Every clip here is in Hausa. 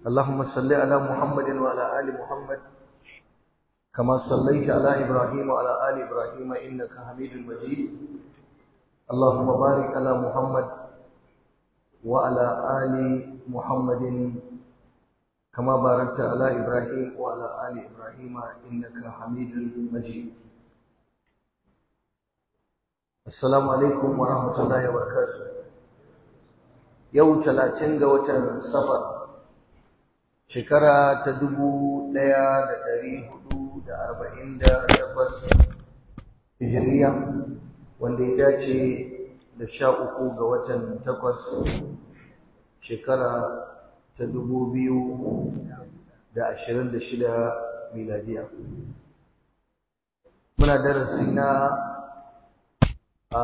اللهم صل على محمد وعلى آل محمد كما صليت على إبراهيم وعلى آل إبراهيم إنك حميد مجيد اللهم بارك على محمد وعلى آل محمد كما باركت على إبراهيم وعلى آل إبراهيم إنك حميد مجيد السلام عليكم ورحمة الله وبركاته يوم 30 ga watan safar shekara ta dubu ɗaya da ɗari hudu da arba'in da takwas hijiriya wanda ya dace da sha uku ga watan takwas shekara ta dubu biyu da ashirin da shida miladiya muna darasi na a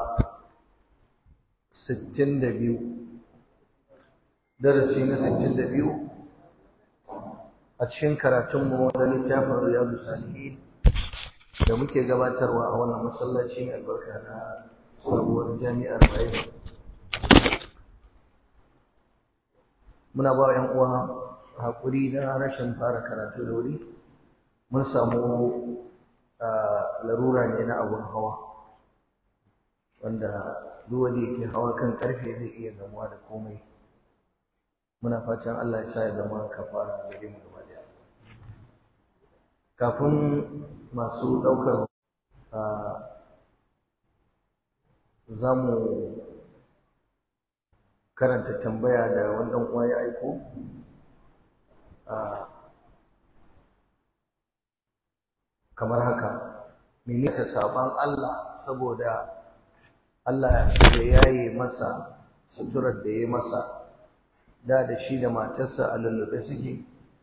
sittin da biyu darasi na sittin da biyu a cikin karatunmu na littafin riyadu salihin da muke gabatarwa a wannan masallaci mai albarka na sabuwar jami'ar bayan muna ba yan uwa haƙuri na rashin fara karatu da wuri mun samu larura ne na abun hawa wanda duk wanda yake hawa kan karfe zai iya gamuwa da komai muna fatan Allah ya sa ya zama kafara gare mu gaba daya kafin masu ɗaukar za mu karanta tambaya da wani ɗan uwa ya aiko kamar haka mene ta saban Allah saboda Allah ya yaye masa suturar da ya masa da da shi da matarsa a lullube suke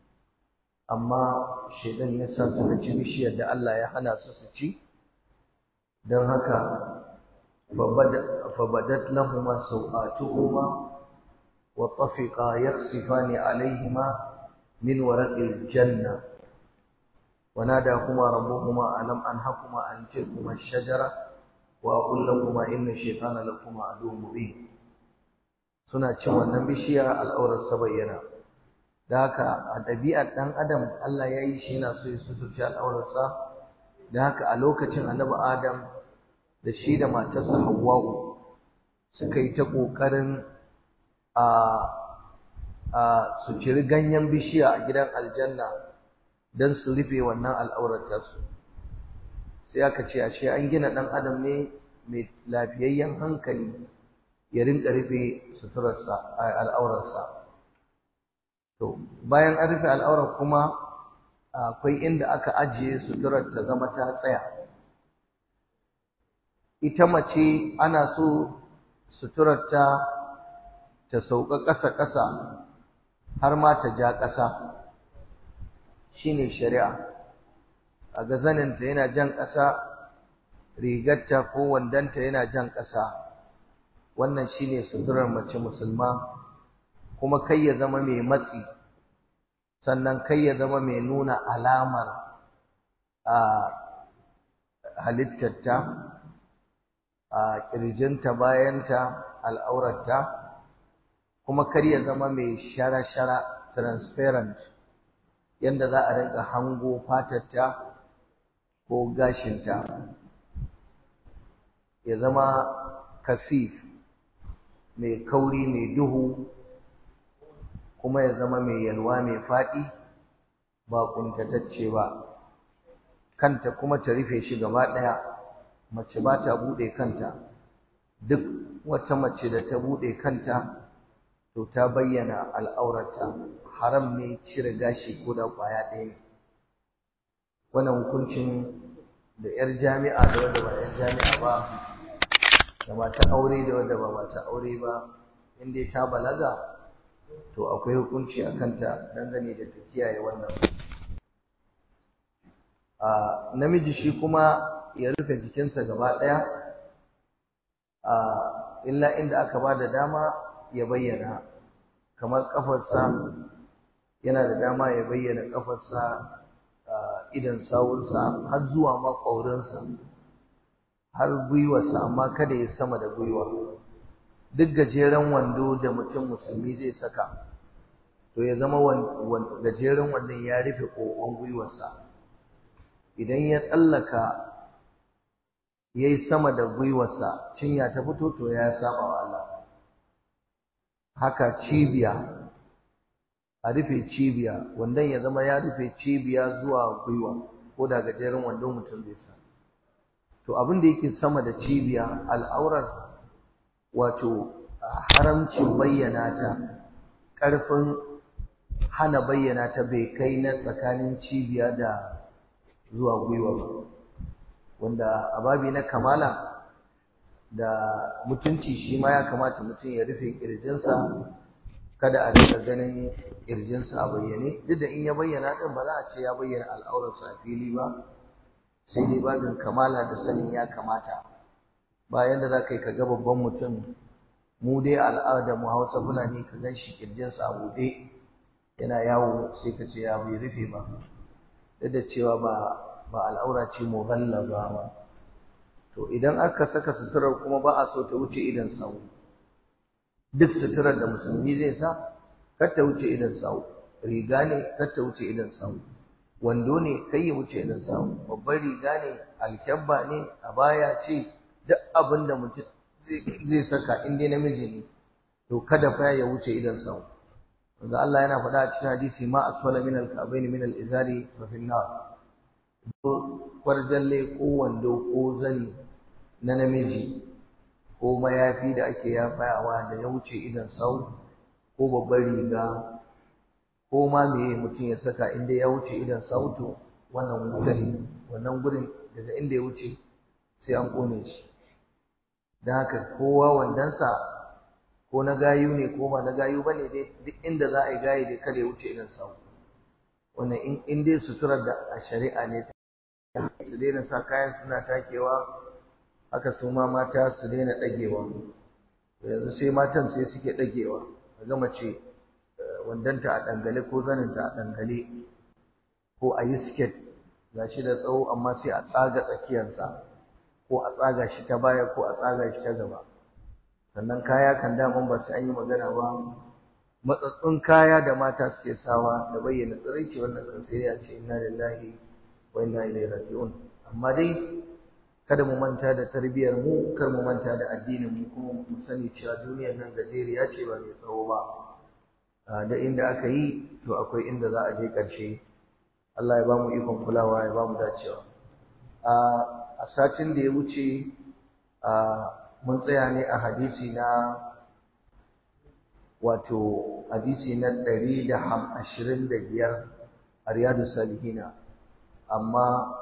amma shaidan ya sa suka ci bishiyar da Allah ya hana su su ci don haka fabadat lahuma sau'atuhuma wa tafiqa yakhsifani alaihima min waraqil janna وناداهما ربهما ألم أنهكما عن تلكما الشجرة وأقول لكما إن الشيطان لكما عدو مبين suna cin wannan bishiya al'aurar ta bayyana da haka a ɗabi'ar ɗan adam Allah ya yi shi yana so ya suturci al'aurarsa da haka a lokacin annabi adam da shi da matarsa hawwa'u suka yi ta ƙoƙarin a a su ciri ganyen bishiya a gidan aljanna don su rufe wannan al'aurar tasu sai aka ce ashe an gina ɗan adam ne mai lafiyayyen hankali ya rinka rufe suturarsa al'aurarsa to bayan an rufe al'aurar kuma akwai inda aka ajiye suturar ta zama ta tsaya ita mace ana so suturar ta ta sauka ƙasa-ƙasa har ma ta ja ƙasa shine shari'a a ga zaninta yana jan ƙasa rigarta ko wandanta yana jan ƙasa wannan shine suturar mace musulma kuma kai ya zama mai matsi sannan kai ya zama mai nuna alamar a halittarta a ƙirjinta bayanta al'aurarta kuma kar ya zama mai shara-shara transparent yadda za a rinka hango fatarta ko gashinta ya zama kasif mai kauri mai duhu kuma ya zama mai yalwa mai faɗi ba ƙuntatacce ba kanta kuma ta rufe shi gaba ɗaya mace ba ta buɗe kanta duk wata mace da ta buɗe kanta to ta bayyana al'aurarta haram ne cire gashi ko da ƙwaya ɗaya ne wannan hukuncin da 'yar jami'a da wanda ba 'yar jami'a ba da mata aure da wanda ba mata aure ba in dai ta balaga to akwai hukunci a kanta dangane da ta kiyaye wannan a namiji shi kuma ya rufe jikinsa gaba ɗaya a illa inda aka ba da dama ya bayyana kamar ƙafarsa yana da dama ya bayyana ƙafarsa idan sawunsa har zuwa maƙwaurinsa har gwiwarsa amma kada ya sama da gwiwa duk gajeren wando da mutum musulmi zai saka to ya zama gajeren wannan ya rufe ƙoƙon gwiwarsa idan ya tsallaka ya yi sama da gwiwarsa cinya ta fito to ya saba wa Allah haka cibiya a rufe cibiya wandon ya zama ya rufe cibiya zuwa gwiwa ko da gajeren wandon mutum zai sa to abin da yake sama da cibiya al'aurar wato haramcin bayyana ta ƙarfin hana bayyana ta bai kai na tsakanin cibiya da zuwa gwiwa ba wanda a babi na kamala da mutunci shi ma ya kamata mutum ya rufe ƙirjinsa kada a rika ganin ƙirjinsa a bayyane duk da in ya bayyana ɗin ba za a ce ya bayyana al'aurarsa a fili ba sai dai babin kamala da sanin ya kamata bayan da za ka yi ka ga babban mutum mu dai al'adar mu hausa fulani ka gan shi ƙirjinsa a buɗe yana yawo sai ka ce ya bai rufe ba duk da cewa ba ba al'aura ce mughallaza ba to idan aka saka suturar kuma ba a so ta wuce idan sawu duk suturar da musulmi zai sa kar ta wuce idan sawu riga ne kar ta wuce idan sawu wando ne kai ya wuce idan sawu babbar riga ne alkyabba ne abaya ce duk abin da mutum zai saka in dai namiji ne to kada fa ya wuce idan sawu wanda Allah yana faɗa a cikin hadisi ma asfala min al-ka'bayn min al-izari fa fi nar kwarjalle ko wando ko zani na namiji ko mayafi da ake yafayawa da ya wuce idan sau ko babbar riga ko ma meye mutum ya saka inda ya wuce idan sau to wannan wuta ne wannan gurin daga inda ya wuce sai an kone shi don haka kowa wandansa ko na gayu ne ko ba na gayu ba ne dai duk inda za a yi gayi dai kada ya wuce idan sau wannan in dai suturar da a shari'a ne su daina sa kayan suna takewa haka su ma mata su daina ɗagewa yanzu sai matan sai suke ɗagewa ga mace wandanta a ɗangale ko zaninta a ɗangale ko a yi siket ga shi da tsawo amma sai a tsaga tsakiyarsa ko a tsaga shi ta baya ko a tsaga shi ta gaba sannan kaya kan daman ba sai an yi magana ba matsatsun kaya da mata suke sawa da bayyana tsiraici wannan kan sai ya ce inna lillahi wa inna ilaihi raji'un amma dai kada mu manta da tarbiyar mu kar mu manta da addinin mu kuma mu sani cewa duniyar nan gajeriya ce ba mai tsawo ba da inda aka yi to akwai inda za a je ƙarshe Allah ya ba mu ikon kulawa ya ba mu dacewa a satin da ya wuce mun tsaya ne a hadisi na wato hadisi na ɗari da ashirin da biyar a riyadu salihina amma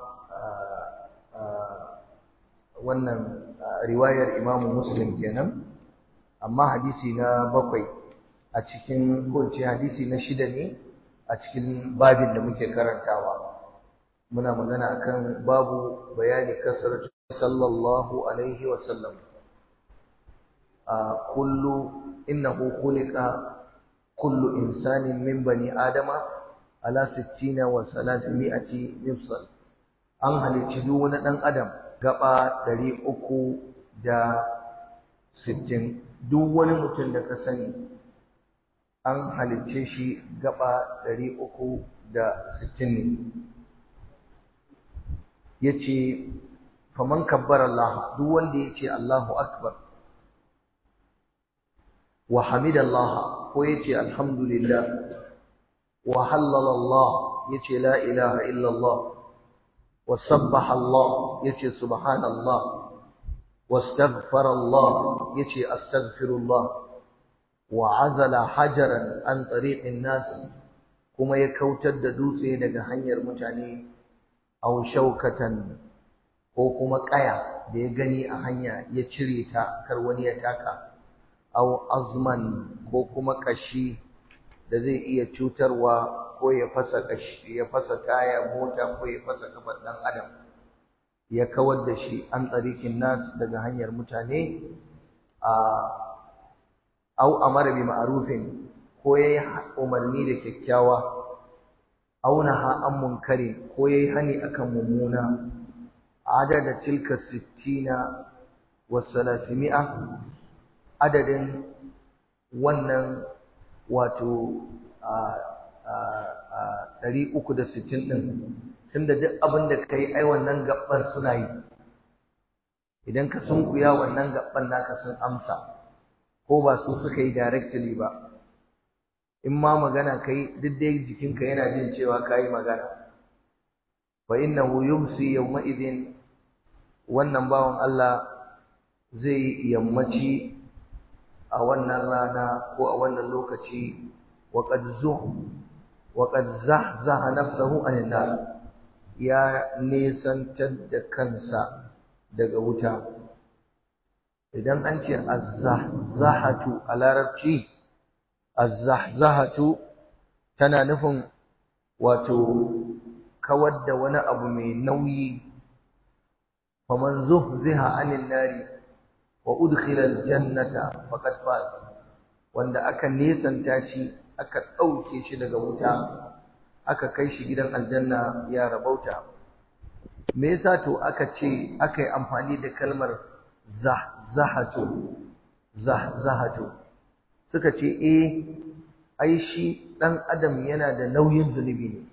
wannan riwayar imamu muslim kenan amma hadisi na bakwai a cikin kunce hadisi na shida ne a cikin babin da muke karantawa muna magana akan babu bayani kasar sallallahu alaihi wasallam a kullu innahu khuliqa kullu insanin min bani adama ala 60 wa 300 mifsal an halicci duk wani dan adam gaba 360 duk wani mutum da ka sani an halicce shi gaba 360 ne yace faman kabbara Allah duk wanda yace Allahu akbar wa hamidallah ko yace alhamdulillah wa hallala Allah yace la ilaha illa Allah wa sabbaha Allah yace subhanallah واستغفر الله يتي استغفر الله وعزل حجرا عن طريق الناس كما يكوتر da dutse daga hanyar mutane aw shaukatan ko kuma kaya da ya gani a hanya ya cire ta kar wani ya taka aw azman ko kuma kashi da zai iya cutarwa ko ya fasa kashi ya fasa taya mota ko ya fasa kafar dan adam ya kawar da shi an tsarikin nas daga hanyar mutane a au amara bi ma'rufin ko yayi umarni da kyakkyawa au naha an munkari ko yayi hani akan mummuna adada tilka 60 wa 300 adadin wannan wato ɗari uku da sittin ɗin tunda duk abin da ka yi ai wannan gaɓɓar suna yi idan ka sunkuya wannan gaɓɓar naka sun amsa ko ba su suka yi directly ba in ma magana ka yi duk dai jikinka yana jin cewa ka yi magana fa innahu yumsi yawma idin wannan bawan Allah zai yammaci a wannan rana ko a wannan lokaci وقد زه وقد زحزح نفسه عن النار ya nesantar da kansa daga wuta idan an ce azzahatu a larabci azzahatu tana nufin wato kawar da wani abu mai nauyi faman zuhziha anin nari wa udkhila aljannata faqad faz wanda aka nesanta shi aka ɗauke shi daga wuta aka kai shi gidan aljanna ya rabauta me yasa to aka ce aka yi amfani da kalmar zahzahatu zahzahatu suka ce eh ai shi ɗan adam yana da nauyin zunubi ne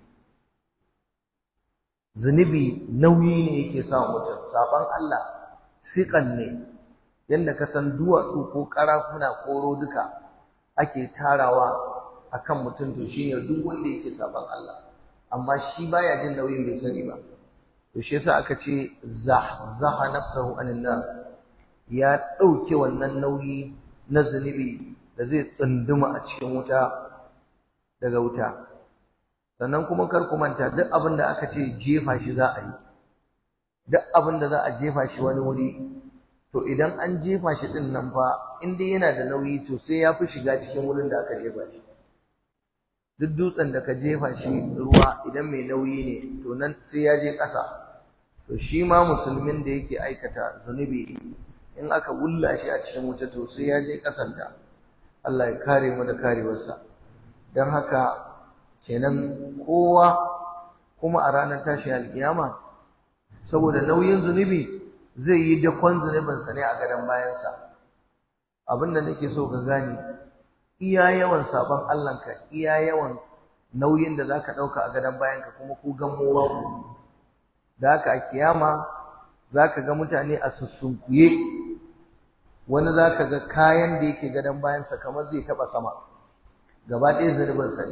zunubi nauyi ne yake sa mutum saban Allah siƙan ne yadda ka san duwatsu ko ƙarafuna ko duka ake tarawa akan mutum to shine duk wanda yake saban Allah amma shi baya jin nauyin bai sani ba to shi yasa aka ce zaha nafsahu anin nar ya dauke wannan nauyi na zunubi da zai tsunduma a cikin wuta daga wuta sannan kuma kar ku manta duk abin da aka ce jefa shi za a yi duk abin da za a jefa shi wani wuri to idan an jefa shi din nan fa in dai yana da nauyi to sai ya fi shiga cikin wurin da aka jefa shi duk dutsen da ka jefa shi ruwa idan mai nauyi ne to nan sai ya je ƙasa to shi ma musulmin da yake aikata zunubi in aka wulla shi a cikin wuta to sai ya je ƙasanta Allah ya kare mu da karewarsa don haka kenan kowa kuma a ranar tashin alkiyama saboda nauyin zunubi zai yi dakon zunubinsa ne a gadon bayansa abin da nake so ka gane iya yawan sabon Allahnka iya yawan nauyin da zaka dauka a gadon bayanka kuma ku gammo ba ku da haka a kiyama zaka ga mutane a sussunkuye wani zaka ga kayan da yake gadon bayansa kamar zai taba sama gaba ɗaya zunubin sa ne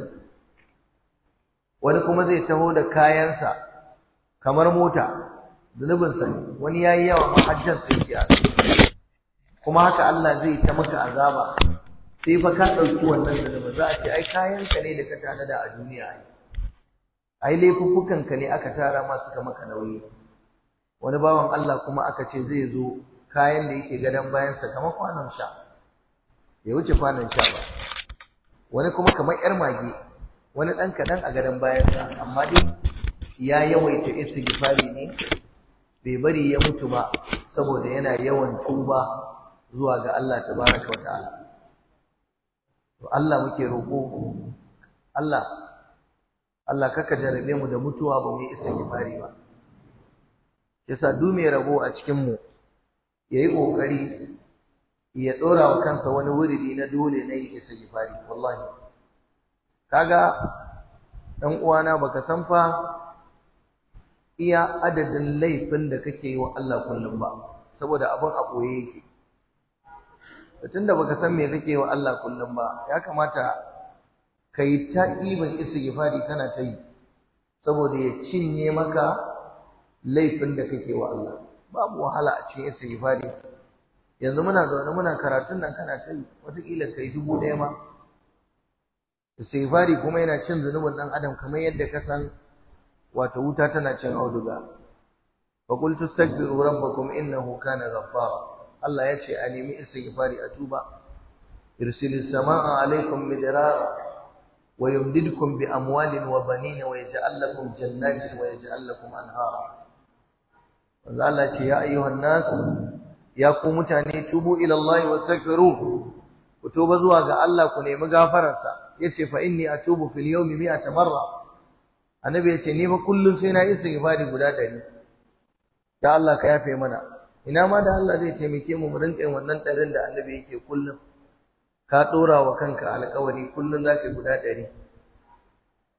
wani kuma zai taho da kayansa kamar mota zunubin sa ne wani yayi yawa mahajjar sai ya kuma haka Allah zai ta maka azaba sai fa ka ɗauki wannan zunubin za a ce ai kayanka ne da ka tanada a duniya ai ai laifuffukanka ne aka tara ma suka maka nauyi wani bawan Allah kuma aka ce zai zo kayan da yake gadon bayansa kamar kwanon sha bai wuce kwanon sha ba wani kuma kamar yar mage wani ɗan kaɗan a gadon bayansa amma dai ya yawaita istighfari ne bai bari ya mutu ba saboda yana yawan tuba zuwa ga Allah tabaraka wa ta'ala to Allah muke roƙo Allah Allah kaka jarabe mu da mutuwa ba mu yi istighfari ba yasa duk mai rabo a cikin mu yayi kokari ya dora wa kansa wani wuridi na dole na yi istighfari wallahi kaga dan uwana baka san fa iya adadin laifin da kake yi wa Allah kullum ba saboda abin a koye yake tunda baka san me kake wa Allah kullum ba ya kamata kai ta iban istighfari kana ta yi saboda ya cinye maka laifin da kake wa Allah babu wahala a cikin istighfari yanzu muna zaune muna karatun nan kana ta yi wataƙila kai dubu ɗaya ma istighfari kuma yana cin zunubin ɗan adam kamar yadda ka san wato wuta tana cin auduga fa qultu astaghfiru rabbakum innahu kana ghaffara Allah ya ce a nemi istighfari a tuba irsilis samaa alaikum midrara wa yumdidkum bi amwalin wa banina wa yaj'al lakum jannatin wa yaj'al lakum anhara wanda Allah ce ya ayyuhan nas ya ku mutane tubu ila Allah wa astaghfiru ku tuba zuwa ga Allah ku nemi gafararsa yace fa inni atubu fil yawmi mi'ata marra annabi yace ni fa kullum sai na istighfari guda 100 ya Allah ka yafe mana ina ma da Allah zai taimake mu mu rinka yin wannan ɗarin da annabi yake kullum ka ɗora wa kanka alƙawari kullum za ka guda ɗari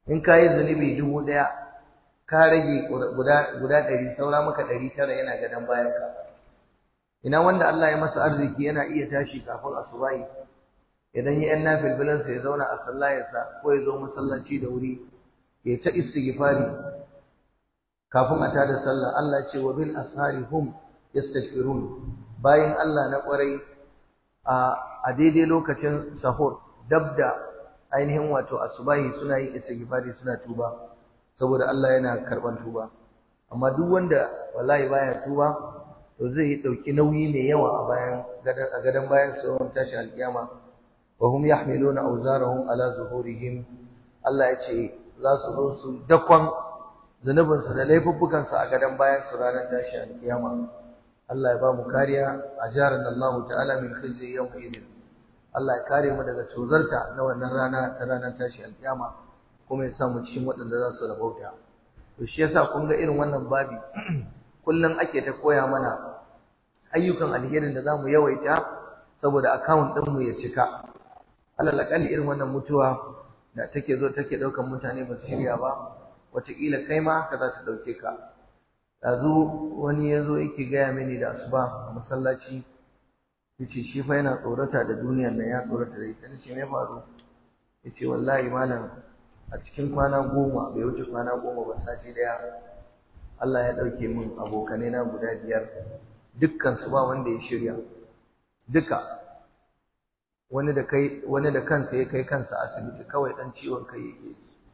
in ka yi zunubi dubu ɗaya ka rage guda ɗari saura maka ɗari tara yana gadon bayanka ina wanda Allah ya masa arziki yana iya tashi kafin asubahi idan ya yan nafilbilansa ya zauna a sallayarsa ko ya zo masallaci da wuri ya ta istighfari kafin a tada sallah Allah ce wa bil ashari hum yastaghfirun bayan Allah na kwarai a a daidai lokacin sahur dabda ainihin wato asubahi suna yin istighfari suna tuba saboda Allah yana karban tuba amma duk wanda wallahi baya tuba to zai dauki nauyi mai yawa a bayan a gadan bayan sauran tashi alkiyama wa hum yahmiluna awzarahum ala zuhurihim Allah ya ce za su zo su dakon zunubinsu da laifuffukansu a gadon bayan su ranar tashi alkiyama Allah ya ba mu kariya a jaran Allah ta'ala min khizyi yawm idin Allah ya kare mu daga tozarta na wannan rana ta ranar tashi alkiyama kuma ya sa mu cikin waɗanda za su rabauta to shi yasa kun ga irin wannan babi kullum ake ta koya mana ayyukan alherin da zamu yawaita saboda account ɗin mu ya cika alal akalli irin wannan mutuwa da take zo take ɗaukan mutane ba su shirya ba wataƙila kai ma haka za ta ɗauke ka yanzu wani ya zo yake gaya mini da asuba a masallaci ya ce shi fa yana tsorata da duniyar nan ya tsorata da ita ce me faru ya ce wallahi malam a cikin kwana goma bai wuce kwana goma ba sati daya Allah ya ɗauke min abokanai na guda biyar dukkan su ba wanda ya shirya duka wani da kai wani da kansa ya kai kansa asibiti kawai dan ciwon kai yake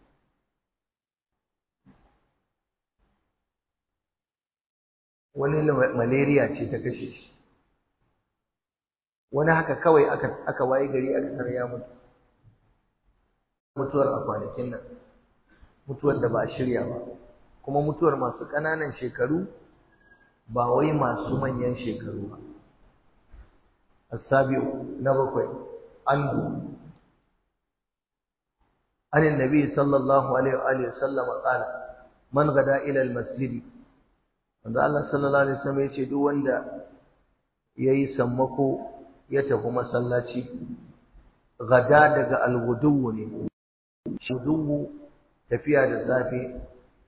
wani malaria ce ta kashe shi wani haka kawai aka aka waye gari aka tarya mutu mutuwar a kwanakin nan mutuwar da ba a shirya ba kuma mutuwar masu ƙananan shekaru ba wai masu manyan shekaru ba السابع نبقي عنه عن النبي صلى الله عليه وآله وسلم قال من غدا إلى المسجد wanda Allah sallallahu alaihi wasallam ya ce duk wanda yayi sammako ya tafi masallaci gada daga alghudu ne shudu tafiya da safe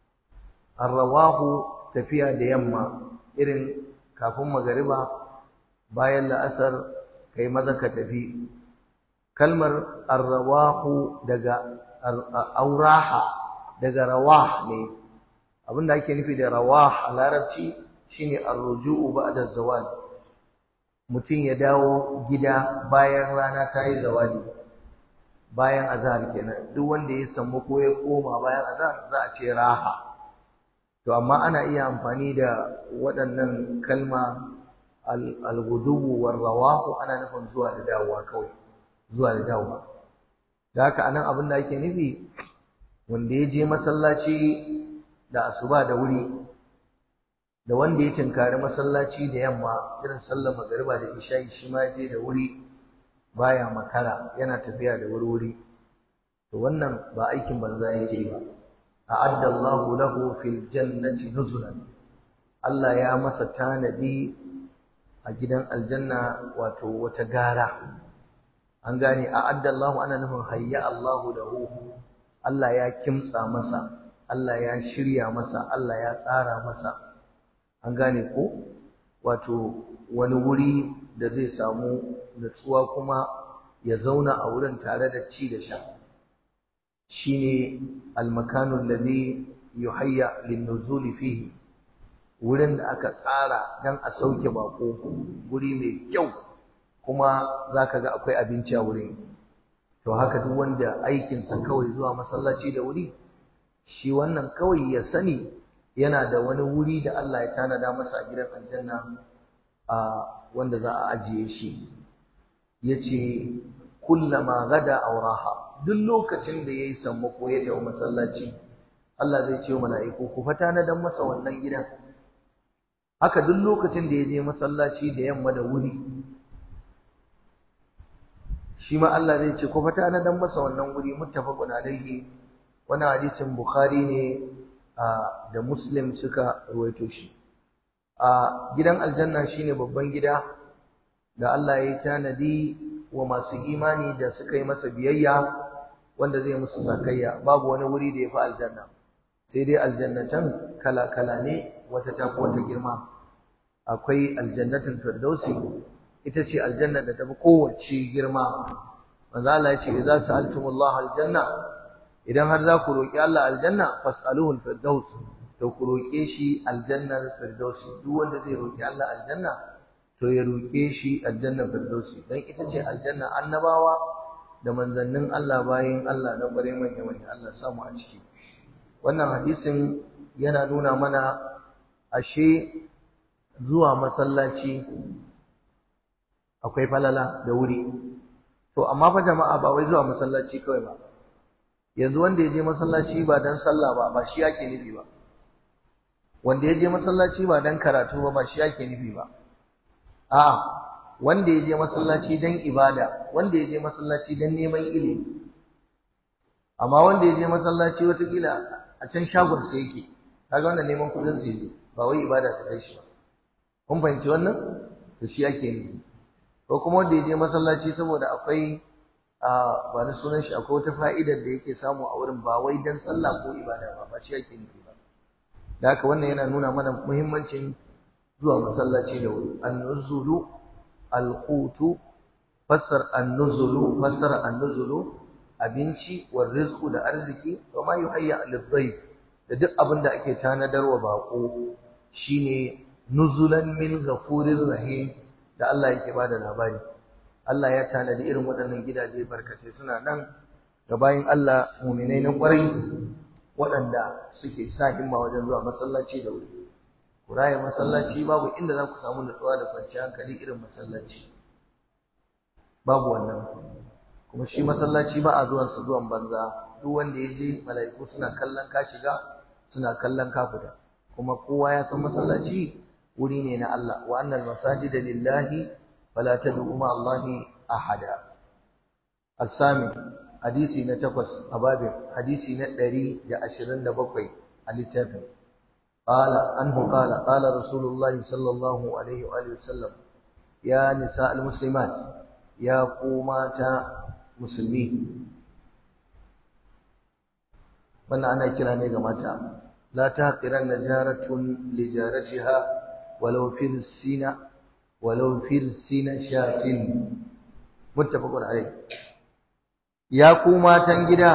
arrawahu tafiya da yamma irin kafin magariba bayan la'asar kai maza ka tafi kalmar arrawahu daga auraha daga rawah ne abinda ake nufi da rawah a larabci shine arruju'u ba'da zawal mutum ya dawo gida bayan rana ta yi zawali bayan azhar kenan duk wanda ya samu ko ya koma bayan azhar za a ce raha to amma ana iya amfani da waɗannan kalma al-ghuduwu war-rawahu ana nufin zuwa da dawowa kawai zuwa da dawowa da haka anan abin da ake nufi wanda ya je masallaci da asuba da wuri da wanda ya tinkari masallaci da yamma irin sallar magariba da isha'i shi ma je da wuri baya makara yana tafiya da wuri to wannan ba aikin banza yake ba a'adda Allahu lahu fil jannati nuzulan Allah ya masa tanadi a gidan aljanna wato wata gara an gane a'adda Allahu ana nufin hayya Allahu lahu Allah ya kimtsa masa Allah ya shirya masa Allah ya tsara masa an gane ko wato wani wuri da zai samu nutsuwa kuma ya zauna a wurin tare da ci da sha shine almakanu alladhi yuhayya lin-nuzuli fihi wurin da aka tsara dan a sauke bako wuri mai kyau kuma zaka ga akwai abinci a wurin to haka duk wanda aikinsa kawai zuwa masallaci da wuri shi wannan kawai ya sani yana da wani wuri da Allah ya tanada masa a gidan aljanna a wanda za a ajiye shi yace kullama gada auraha duk lokacin da yayi sammako ya tafi masallaci Allah zai ce wa mala'iku ku fata na dan masa wannan gidan haka duk lokacin da ya je masallaci da yamma da wuri shi ma Allah zai ce ku fata na dan masa wannan wuri muttafaqun alaihi wannan hadisin bukhari ne da muslim suka ruwaito shi a gidan aljanna shine babban gida da Allah ya tanadi wa masu imani da suka yi masa biyayya wanda zai musu sakayya babu wani wuri da ya fi aljanna sai dai aljannatan kala-kala ne wata ta fi wata girma akwai aljannatin firdausi ita ce aljanna da ta fi kowace girma manzo Allah ya ce idza sa'altumullah aljanna idan har za ku roki Allah aljanna fas'aluhu alfirdaus to ku roke shi aljannar firdausi duk wanda zai roki Allah aljanna to ya roke shi aljannar firdausi dan ita ce aljanna annabawa da manzannin Allah bayin Allah na bare manya manya Allah samu a ciki wannan hadisin yana nuna mana ashe zuwa masallaci akwai falala da wuri to amma fa jama'a ba wai zuwa masallaci kawai ba yanzu wanda ya je masallaci ba dan sallah ba ba shi yake nufi ba wanda ya je masallaci ba dan karatu ba ba shi yake nufi ba a'a wanda ya je masallaci dan ibada wanda ya je masallaci dan neman ilimi amma wanda ya je masallaci watakila a can shagon sa yake kaga wannan neman kudin sa yake ba wai ibada ta kai shi ba kun fahimci wannan to shi ake nufi ko kuma wanda ya je masallaci saboda akwai a ba na sunan shi akwai wata fa'idar da yake samu a wurin ba wai dan sallah ko ibada ba ba shi ake nufi ba da haka wannan yana nuna mana muhimmancin zuwa masallaci da wuri an-nuzulu al-qutu fassar an-nuzulu fassar an-nuzulu abinci wa rizqu da arziki wa ma yuhayya lid da duk abin da ake tanadarwa bako shine nuzulan min ghafurir rahim da Allah yake bada labari Allah ya tanadi irin waɗannan gidaje barkatai suna nan ga bayin Allah mu'minai na ƙwarai waɗanda suke sa himma wajen zuwa masallaci da wuri kuraya masallaci babu inda za ku samu nutsuwa da kwanciyar hankali irin masallaci babu wannan kuma shi masallaci ba a zuwan sa zuwan banza duk wanda ya je mala'iku suna kallon ka shiga suna kallon ka fita kuma kowa ya san masallaci wuri ne na Allah wa annal masajida lillahi fala tad'u ma Allahi ahada as-sami hadisi na takwas a babin hadisi na 127 a littafin qala anhu qala qala rasulullah sallallahu alaihi wa alihi wasallam ya nisa al-muslimat ya ku mata musulmi wannan ana kira ne ga mata la taqiranna jaratun li jaratiha walau fil sina walau fil sina shatin muttafaqun alayh ya ku matan gida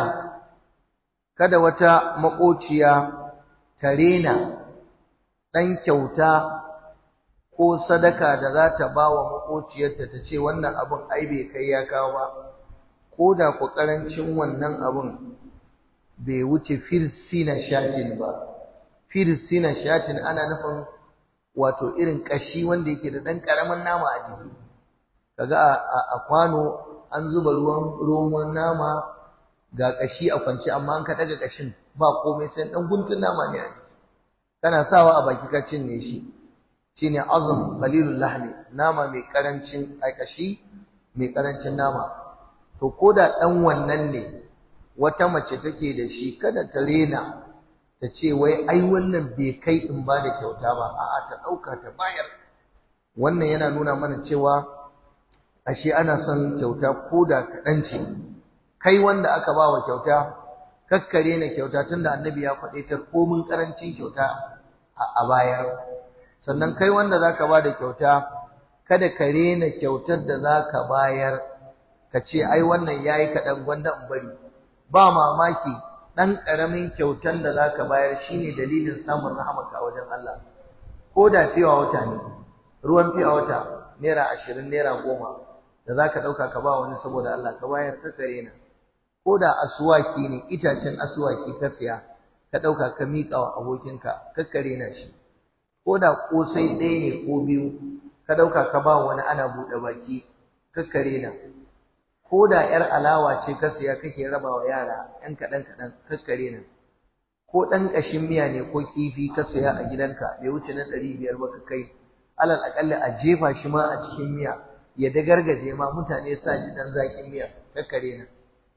kada wata makociya ta rena dan kyauta ko sadaka da za ta ba wa makociyarta ta ce wannan abin ai bai kai ya kawo ba ko da ku karancin wannan abin bai wuce firsina shatin ba firsina shatin ana nufin wato irin kashi wanda yake da dan karamin nama a jiki kaga a kwano an zuba ruwan ruwan nama ga kashi a kwance amma an ka daga kashin ba komai sai dan guntun nama ne a jiki kana sawa a baki ka cinne shi shine azm qalilul lahmi nama mai karancin ai kashi mai karancin nama to koda dan wannan ne wata mace take da shi kada ta rena ta ce wai ai wannan bai kai in ba da kyauta ba a'a ta ɗauka ta bayar wannan yana nuna mana cewa ashe ana son kyauta ko da kaɗan ce kai wanda aka ba wa kyauta kakkare na kyauta tunda annabi ya faɗe ta komin ƙarancin kyauta a bayar sannan kai wanda za ka ba da kyauta kada ka rena kyautar da za ka bayar ka ce ai wannan ya yi kaɗan gwanda in bari ba mamaki ɗan ƙaramin kyautan da za ka bayar shi ne dalilin samun rahamaka a wajen Allah ko da fiwa wata ne ruwan fiwa wata naira ashirin naira goma da za ka ɗauka ka ba wani saboda Allah ka bayar ka kare na ko da asuwaki ne itacen asuwaki ka siya ka ɗauka ka miƙa wa abokinka ka kare na shi ko da ƙosai ɗaya ne ko biyu ka ɗauka ka ba wani ana buɗe baki ka kare na ko da ‘yar alawa ce ka siya kake raba wa yara ‘yan kaɗan-kaɗan kakkare nan, ko ɗan ƙashin miya ne ko kifi ka siya a gidanka bai wuce na ɗari biyar ba ka kai, alal aƙalla a jefa shi ma a cikin miya ya dagargaje ma mutane sa ji ɗan zaƙin miya kakkare nan.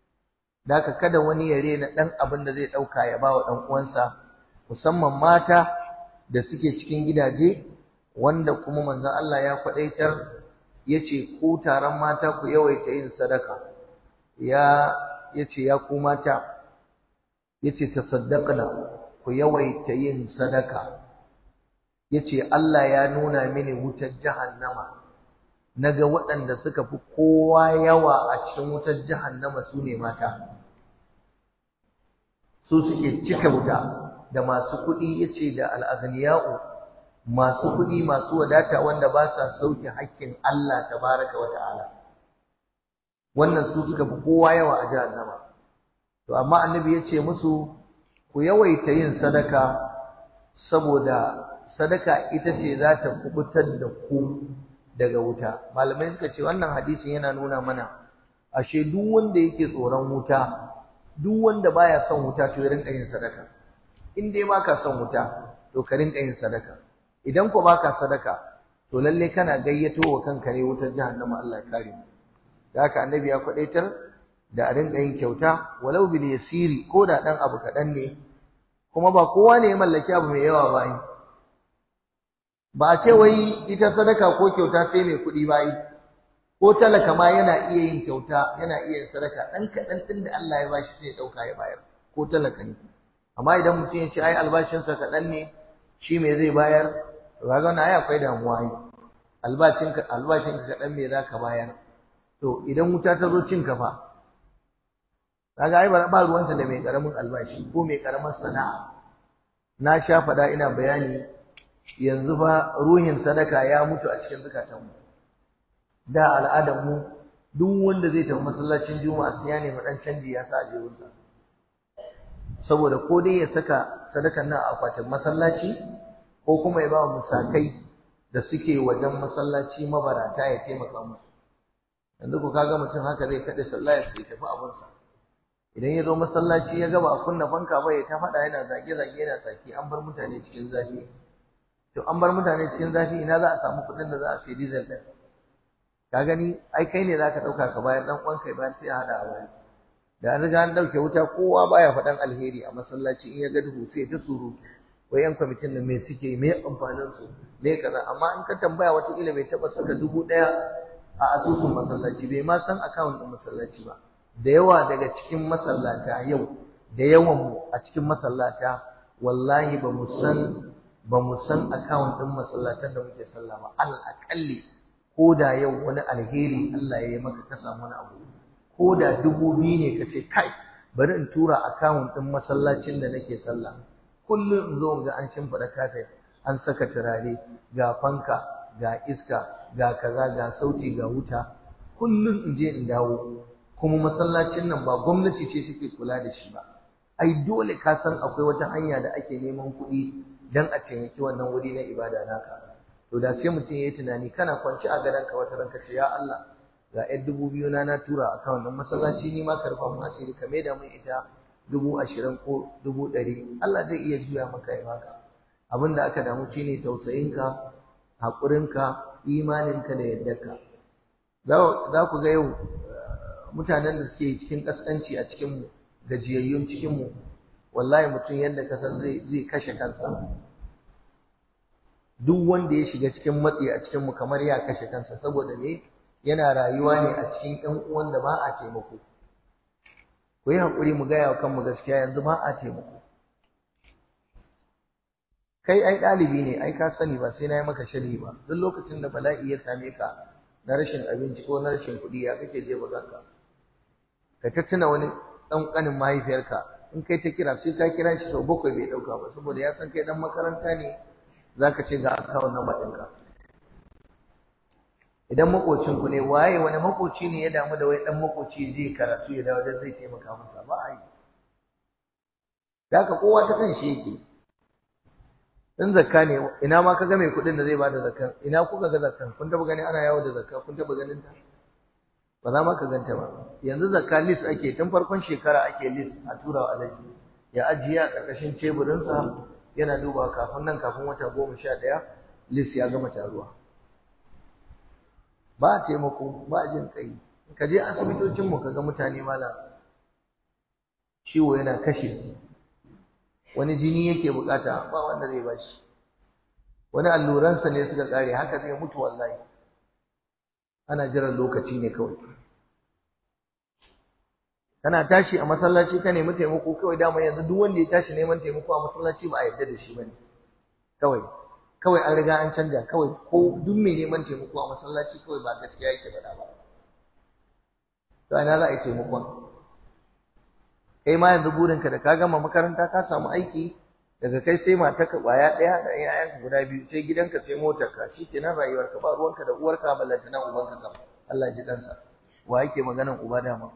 Da ka kada wani ya rena ɗan abin da zai ɗauka ya ba wa ɗan uwansa, musamman mata da suke cikin gidaje wanda kuma manzon Allah ya kwaɗaitar yace ku taron mata ku yawaita yin sadaka ya yace ya ku mata yace tasaddaqna ku yawaita yin sadaka yace Allah ya nuna mini wutar jahannama naga waɗanda suka fi kowa yawa a cikin wutar jahannama su ne mata su suke cika wuta da masu kuɗi yace da al'aghniya'u masu kuɗi masu wadata wanda ba sa sauke hakkin Allah tabaraka wa ta'ala wannan su suka fi kowa yawa a jahannama to amma annabi ya ce musu ku yawaita yin sadaka saboda sadaka ita ce za ta kubutar da ku daga wuta malamai suka ce wannan hadisin yana nuna mana ashe duk wanda yake tsoron wuta duk wanda baya son wuta to ya rinka yin sadaka in dai baka son wuta to ka rinka yin sadaka idan ko baka sadaka to lalle kana gayyato wa kanka ne wutar jahannama Allah ya kare mu da haka annabi ya kwadaitar da a rinka yin kyauta walau bil yasiri ko da dan abu kadan ne kuma ba kowa ne ya mallaki abu mai yawa ba yi ba a ce wai ita sadaka ko kyauta sai mai kuɗi ba yi ko talaka ma yana iya yin kyauta yana iya yin sadaka dan kadan din da Allah ya bashi sai ya dauka ya bayar ko talaka ne amma idan mutum ya ce ai albashinsa kadan ne shi me zai bayar to kaga wannan ai akwai damuwa ai albashinka albashinka kadan me zaka bayar to idan wuta ta zo cin fa kaga ai ba ruwanta da mai karamin albashi ko mai karamar sana'a na sha fada ina bayani yanzu fa ruhin sadaka ya mutu a cikin zukatanmu da al'adar mu duk wanda zai tafi masallacin juma'a sai ya nemi dan canji ya sa a jebinsa saboda ko dai ya saka sadakan nan a akwatin masallaci ko kuma ya ba musakai da suke wajen masallaci mabarata ya taimaka musu yanzu ku kaga mutum haka zai kaɗe sallah ya sai tafi abinsa idan ya zo masallaci ya gaba a kunna fanka ba ya ta faɗa yana zage-zage yana tsaki an bar mutane cikin zafi to an bar mutane cikin zafi ina za a samu kuɗin da za a sayi diesel ɗin ka gani ai kai ne za ka ɗauka ka bayar ɗan uwanka ya bayar sai a haɗa a bayar da an riga an ɗauke wuta kowa baya faɗan alheri a masallaci in ya ga duhu sai ta surutu wai yan kwamitin nan me suke me amfanin su me kaza amma in ka tambaya wata ila bai taɓa saka dubu ɗaya a asusun masallaci bai ma san akawun ɗin masallaci ba da yawa daga cikin masallata yau da yawan mu a cikin masallata wallahi ba mu san ba mu san akawun ɗin masallatan da muke sallah ba alal aƙalli ko da yau wani alheri Allah ya yi maka ka samu wani abu ko da dubu biyu ne ka ce kai bari in tura akawun ɗin masallacin da nake sallah kullum in zo ga an shimfiɗa kafet an saka turare ga fanka ga iska ga kaza ga sauti ga wuta kullum in je in dawo kuma masallacin nan ba gwamnati ce take kula da shi ba ai dole ka san akwai wata hanya da ake neman kuɗi dan a taimaki wannan wuri na ibada naka to da sai mutum ya yi tunani kana kwance a gadonka wata ranka ce ya Allah ga ‘yan dubu biyu na na tura a kan wannan masallaci ni ma ka rufa mun asiri ka maida mun ita dubu ashirin ko dubu ɗari Allah zai iya juya maka ya maka abin da aka damu shi ne tausayinka haƙurinka imaninka da yardarka za ku ga yau mutanen da suke cikin ƙasƙanci a cikinmu gajiyayyun cikinmu wallahi mutum yadda ka san zai kashe kansa duk wanda ya shiga cikin matsi a cikinmu kamar ya kashe kansa saboda me yana rayuwa ne a cikin ƴan uwan da ba a taimako ku yi haƙuri mu gaya wa kanmu gaskiya yanzu ba a taimako kai ai ɗalibi ne ai ka sani ba sai na yi maka sharhi ba duk lokacin da bala'i ya same ka na rashin abinci ko na rashin kuɗi ya kake je kanka ka ta tuna wani ɗan ƙanin mahaifiyarka in kai ta kira sai ka kira shi sau bakwai bai ɗauka ba saboda ya san kai ɗan makaranta ne za ka ce ga akawun na ɗinka idan makocinku ne waye wani makoci ne ya damu da wai dan makoci zai karatu ya dawo dan zai taimaka masa ba a yi da kowa ta kan shi yake in zakka ne ina ma kaga mai kuɗin da zai bada zakkan ina kuka ga zakkan kun taba gani ana yawo da zakka kun taba ganin ta ba za ma ka ganta ba yanzu zakka list ake tun farkon shekara ake list a tura wa alaji ya ajiye a ƙarƙashin teburinsa yana duba kafin nan kafin wata goma sha ɗaya list ya gama taruwa ba taimako ba jin kai ka je asibitocin mu kaga mutane mala ciwo yana kashe wani jini yake bukata ba wanda zai bashi wani alluransa ne suka kare haka zai mutu wallahi ana jiran lokaci ne kawai kana tashi a masallaci ka nemi taimako kawai dama yanzu duk wanda ya tashi neman taimako a masallaci ba a yarda da shi bane kawai kawai an riga an canja kawai ko duk mai neman taimako a masallaci kawai ba gaskiya yake faɗa ba to ina za a yi taimakon kai ma yanzu burinka da ka gama makaranta ka samu aiki daga kai sai matarka ƙwaya ɗaya da ƴaƴanka guda biyu sai gidanka sai motarka shikenan rayuwarka ba ruwanka da uwarka ballantana ubanka kam Allah ji ɗansa wa yake maganan uba dama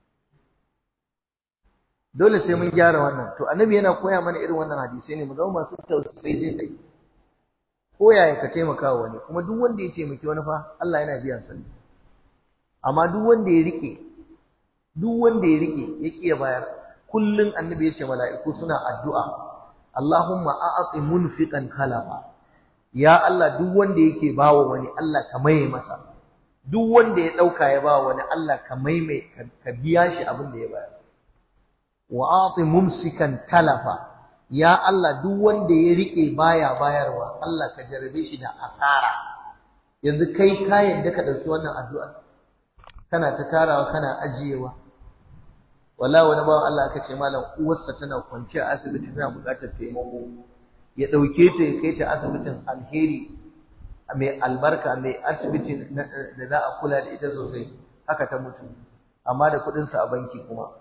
dole sai mun gyara wannan to annabi yana koya mana irin wannan hadisai ne mu zama masu tausayi zai kai ko yaya ka taimaka wa wani kuma duk wanda ya taimaki wani fa Allah yana biyan sa amma duk wanda ya rike duk wanda ya rike ya kiya bayar kullun annabi ya ce mala'iku suna addu'a Allahumma a'ti munfiqan khalafa ya Allah duk wanda yake bawa wani Allah ka maye masa duk wanda ya dauka ya bawa wani Allah ka maime ka biya shi abin da ya bayar wa a'ti mumsikan talafa ya Allah duk wanda ya rike baya bayarwa Allah ka jarabe shi da asara yanzu kai ka yadda ka dauki wannan addu'a kana ta tarawa kana ajiyewa wallahi wani bawan Allah aka ce malam uwarsa tana kwance a asibiti tana buƙatar taimako ya dauke ta ya kai ta asibitin alheri mai albarka mai asibiti da za a kula da ita sosai haka ta mutu amma da kuɗinsa a banki kuma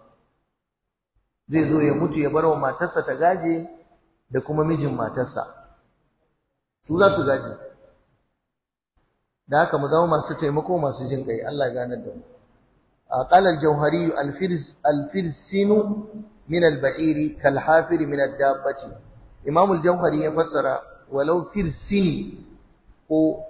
zai zo ya mutu ya bar wa matarsa ta gaje da kuma mijin matarsa su za su gaje da haka mu zama masu taimako masu jin kai Allah ya gane da mu قال الجوهري الفرس الفرسين من البعير كالحافر من الدابة إمام الجوهري يفسر ولو فرسين ko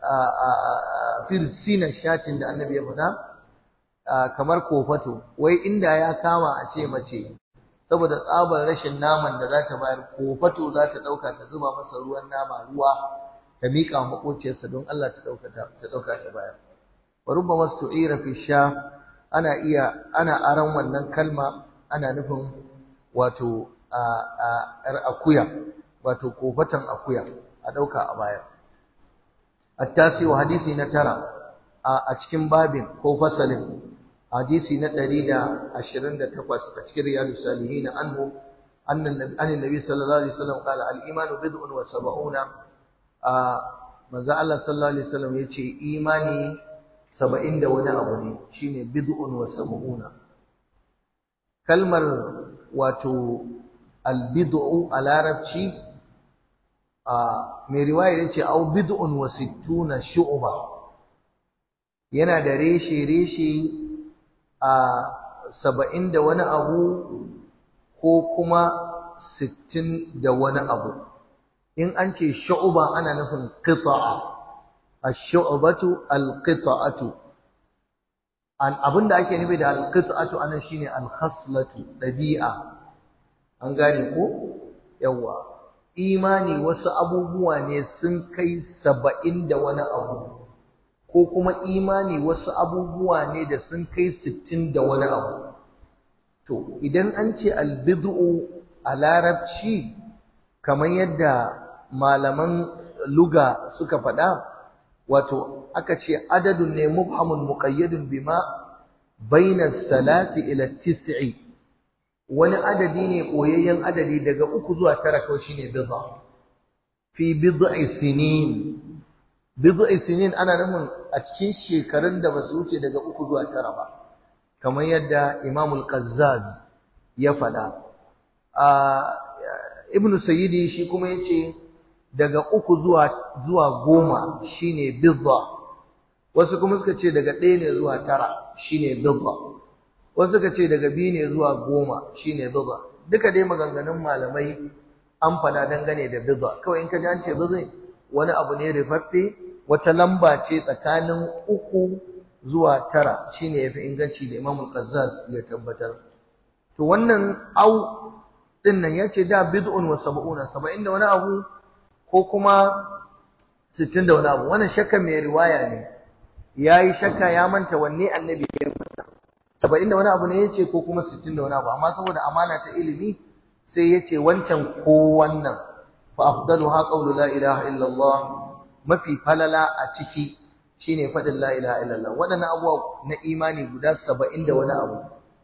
firsina shatin da annabi ya faɗa kamar kofato wai inda ya kama a ce mace saboda tsabar rashin naman da za ta bayar kofato za ta ɗauka ta zuba masa ruwan nama ruwa ta miƙa wa maƙociyarsa don Allah ta ɗauka ta ɗauka ta bayar wa rubbama su'ira fi sha ana iya ana aran wannan kalma ana nufin wato a akuya wato kofatan akuya a ɗauka a bayar التاسع حديثي نترى أتكين بابين كو فصل حديثي نتريد عشرين تقوس أتكين رياض الصالحين عنه أن أن النبي صلى الله عليه وسلم قال الإيمان بضع وسبعون من ذا الله صلى الله عليه وسلم يتي إيماني سبعين دون أبني شيني بضع وسبعون كلمة واتو البضع على ربشي mai riwaya yace au bid'un wa sittuna shu'ba yana da reshe reshe a saba'in da wani abu ko kuma sittin da wani abu in an ce shu'ba ana nufin qita'a ash-shu'batu al-qita'atu an abinda ake nufi da al-qita'atu anan shine al-khaslatu dabi'a an gane ko yawa imani wasu abubuwa ne sun kai saba'in da wani abu ko kuma imani wasu abubuwa ne da sun kai sittin da wani abu to idan an ce albid'u a larabci kamar yadda malaman luga suka faɗa wato aka ce adadun ne mubhamun muqayyadun bima baina salasi ila tis'i wani adadi ne koyayyen adadi daga uku zuwa tara kawai shine bid'a fi bid'i sinin bid'i sinin ana nufin a cikin shekarun da basu wuce daga uku zuwa tara ba kamar yadda Imam al-Qazzaz ya faɗa a Ibn Sayyidi shi kuma yace daga uku zuwa zuwa goma shine bid'a wasu kuma suka ce daga ɗaya ne zuwa tara shine bid'a wasu suka ce daga biyu ne zuwa goma shine bid'a duka dai maganganun malamai an fada dangane da bid'a kawai in ka ji an ce bid'a wani abu ne rifaffe wata lamba ce tsakanin uku zuwa tara shine yafi inganci da Imam Qazzaz ya tabbatar to wannan au din nan yace da bid'un wa sab'una 70 da wani abu ko kuma 60 da wani abu wannan shakka mai riwaya ne yayi shakka ya manta wanne annabi ya faɗa saba'in da wani abu ne ya ce ko kuma sittin da wani abu amma saboda amana ta ilimi sai ya ce wancan ko wannan fa afdalu ha qawlu la ilaha illallah mafi falala a ciki shine faɗin la ilaha illallah waɗannan abubuwa na imani guda saba'in da wani abu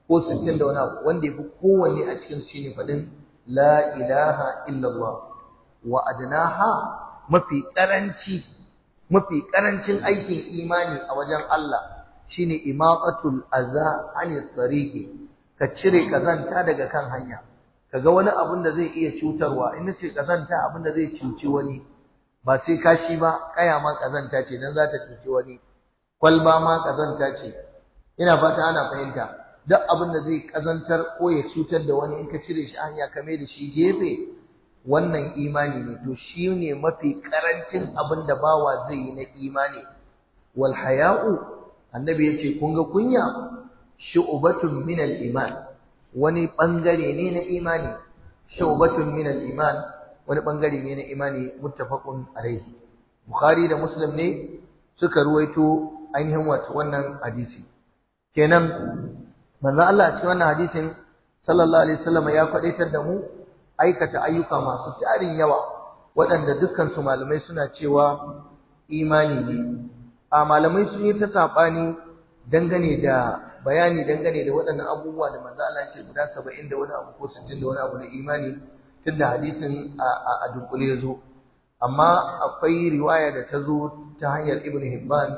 ko sittin da wani abu wanda ya fi kowanne a cikin shi ne faɗin la ilaha illallah wa adnaha mafi ƙaranci mafi ƙarancin aikin imani a wajen Allah shine imaqatul aza anit tariqi ka cire kazanta daga kan hanya kaga wani abun da zai iya cutarwa in nace kazanta abun da zai cuci wani ba sai kashi ba kaya ma kazanta ce dan za ta cuci wani kwalba ma kazanta ce ina fata ana fahimta duk abin da zai kazantar ko ya cutar da wani in ka cire shi hanya ka mai da shi gefe wannan imani ne to shi ne mafi karancin abin da bawa zai yi na imani wal haya'u annabi yace kun ga kunya shu'batun min al iman wani bangare ne na imani shu'batun min al iman wani bangare ne na imani muttafaqun alaihi bukhari da muslim ne suka ruwaito ainihin wato wannan hadisi kenan manzo Allah a cikin wannan hadisin sallallahu alaihi wasallam ya kwadaitar da mu aikata ayyuka masu tarin yawa waɗanda dukkan su malamai suna cewa imani ne a malamai sun yi ta sabani dangane da bayani dangane da waɗannan abubuwa da manzo Allah ya ce guda 70 da wani abu ko 60 da wani abu na imani tunda hadisin a dunkule ya zo amma akwai riwaya da ta zo ta hanyar Ibn Hibban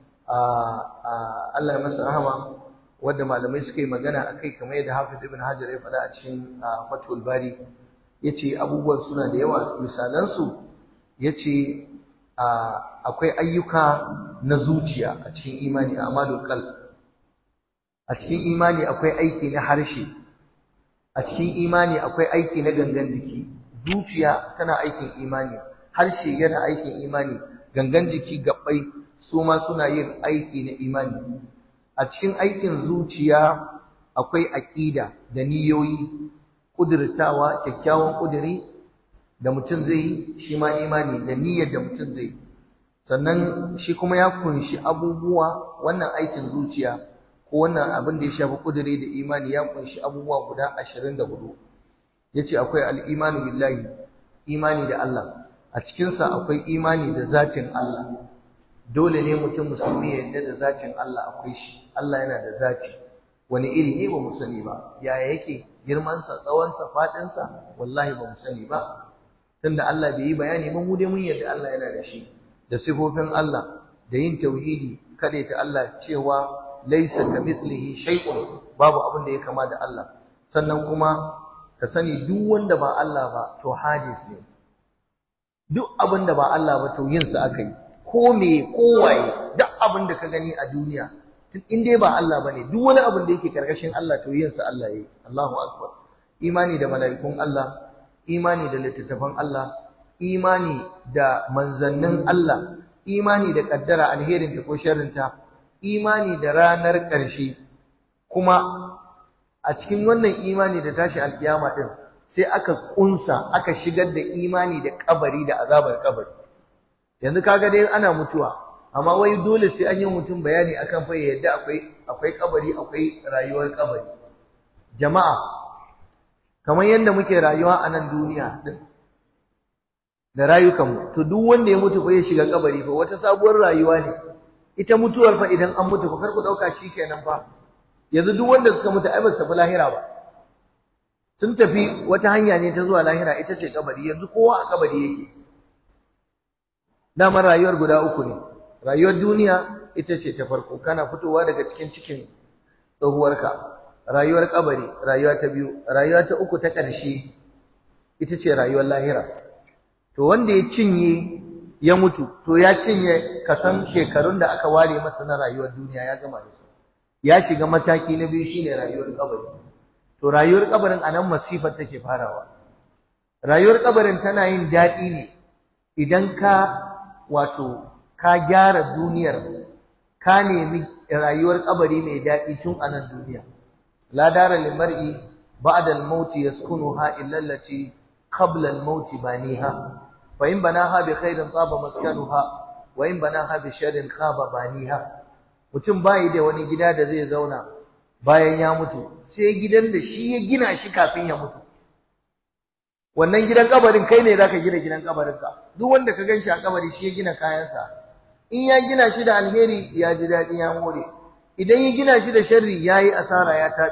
Allah ya masa rahama wadda malamai suka yi magana akai kamar yadda Hafiz Ibn Hajar ya faɗa a cikin Fathul Bari yace abubuwan suna da yawa misalan su yace akwai ayyuka na zuciya a cikin imani amalul qalb a cikin imani akwai aiki na harshe a cikin imani akwai aiki na gangan jiki zuciya tana aikin imani harshe yana aikin imani gangan jiki gabbai su ma suna yin aiki na imani a cikin aikin zuciya akwai aƙida da niyoyi ƙudurtawa kyakkyawan ƙuduri da mutum zai yi shi ma imani da niyyar da mutum zai yi sannan shi kuma ya kunshi abubuwa wannan aikin zuciya ko wannan abin da ya shafi ƙuduri da imani ya kunshi abubuwa guda ashirin da hudu ya ce akwai al'imanu billahi imani da Allah a cikinsa akwai imani da zatin Allah dole ne mutum musulmi ya yarda da zatin Allah akwai shi Allah yana da zati wani iri ne ba mu sani ba yaya yake girmansa tsawonsa faɗinsa wallahi ba mu sani ba tunda Allah bai yi bayani ba mu dai mun yarda Allah yana da shi da sifofin Allah da yin tauhidi kada ta Allah cewa laysa kamithlihi shay'un babu abin da ya kama da Allah sannan kuma ka sani duk wanda ba Allah ba to hadis ne duk abin da ba Allah ba to yin sa aka yi ko me kowaye duk abin da ka gani a duniya tun in dai ba Allah bane duk wani abin da yake karkashin Allah to yin sa Allah yayi Allahu akbar imani da mala'ikun Allah imani da littattafan Allah imani da manzannin Allah imani da kaddara alherin ta ko sharrin ta imani da ranar ƙarshe kuma a cikin wannan imani da tashi alkiyama din sai aka kunsa aka shigar da imani da kabari da azabar kabari yanzu kaga dai ana mutuwa amma wai dole sai an yi mutum bayani akan fa yadda akwai akwai kabari akwai rayuwar kabari jama'a kamar yadda muke rayuwa a nan duniya din da rayukanmu to duk wanda ya mutu fa ya shiga kabari fa wata sabuwar rayuwa ne ita mutuwar fa idan an mutu fa kar ku dauka shikenan fa yanzu duk wanda suka mutu ai ba su tafi lahira ba sun tafi wata hanya ne ta zuwa lahira ita ce kabari yanzu kowa a kabari yake dama rayuwar guda uku ne rayuwar duniya ita ce ta farko kana fitowa daga cikin cikin tsohuwarka rayuwar kabari rayuwa ta biyu rayuwa ta uku ta ƙarshe ita ce rayuwar lahira to wanda ya cinye ya mutu to ya cinye kasan shekarun da aka ware masa na rayuwar duniya ya gama da su ya shiga mataki na biyu shine rayuwar kabari to rayuwar kabarin anan masifar take farawa rayuwar kabarin tana yin daɗi ne idan ka wato ka gyara duniyar ka nemi rayuwar kabari mai daɗi tun a nan duniya la dara lil mar'i ba'da al-maut yaskunuha illa allati qabla al-maut baniha fa in banaha bi khairin taba maskanuha wa in banaha bi sharrin khaba baniha mutum bai da wani gida da zai zauna bayan ya mutu sai gidan da shi ya gina shi kafin ya mutu wannan gidan kabarin kai ne zaka gina gidan kabarin ka duk wanda ka ganshi a kabari shi ya gina kayansa in ya gina shi da alheri ya ji dadi ya more idan ya gina shi da sharri yayi asara ya tabe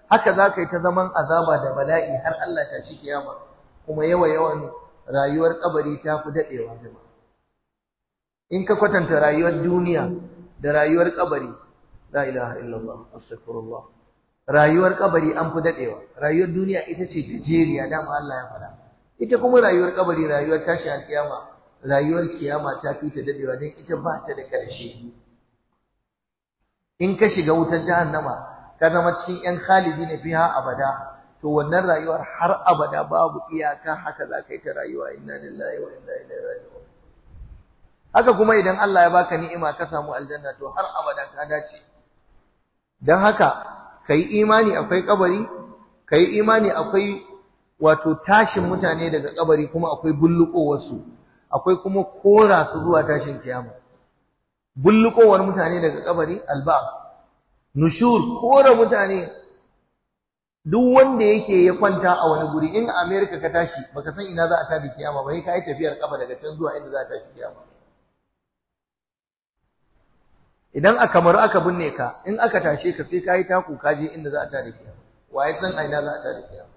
haka za ka yi ta zaman azaba da bala'i har Allah ta shi kiyama kuma yawa yawan rayuwar kabari ta fi daɗewa jama'a in ka kwatanta rayuwar duniya da rayuwar kabari la ilaha illallah astaghfirullah rayuwar kabari an fi daɗewa rayuwar duniya ita ce gajeriya dama Allah ya faɗa ita kuma rayuwar kabari rayuwar tashi alkiyama rayuwar kiyama ta fi ta daɗewa don ita ba ta da ƙarshe in ka shiga wutar jahannama ka zama cikin ‘yan khalidi na fiha abada, to wannan rayuwar har abada babu iyaka haka za ka yi ta rayuwa inna lillahi wa inna ilaihi raji'un. Haka kuma idan Allah ya baka ni'ima ka samu aljanna to har abada ka dace. Don haka ka yi imani akwai kabari, ka yi imani akwai wato tashin mutane daga kabari kuma akwai bullukowarsu, akwai kuma kora su zuwa tashin kiyama. Bullukowar mutane daga kabari albas nushur kora mutane duk wanda yake ya kwanta a wani guri in America ka tashi baka san ina za a tada kiyama ba sai kai tafiyar kafa daga can zuwa inda za a tashi kiyama idan a kamaru aka binne ka in aka tashe ka sai kai taku ka je inda za a tada kiyama waye san a ina za a tada kiyama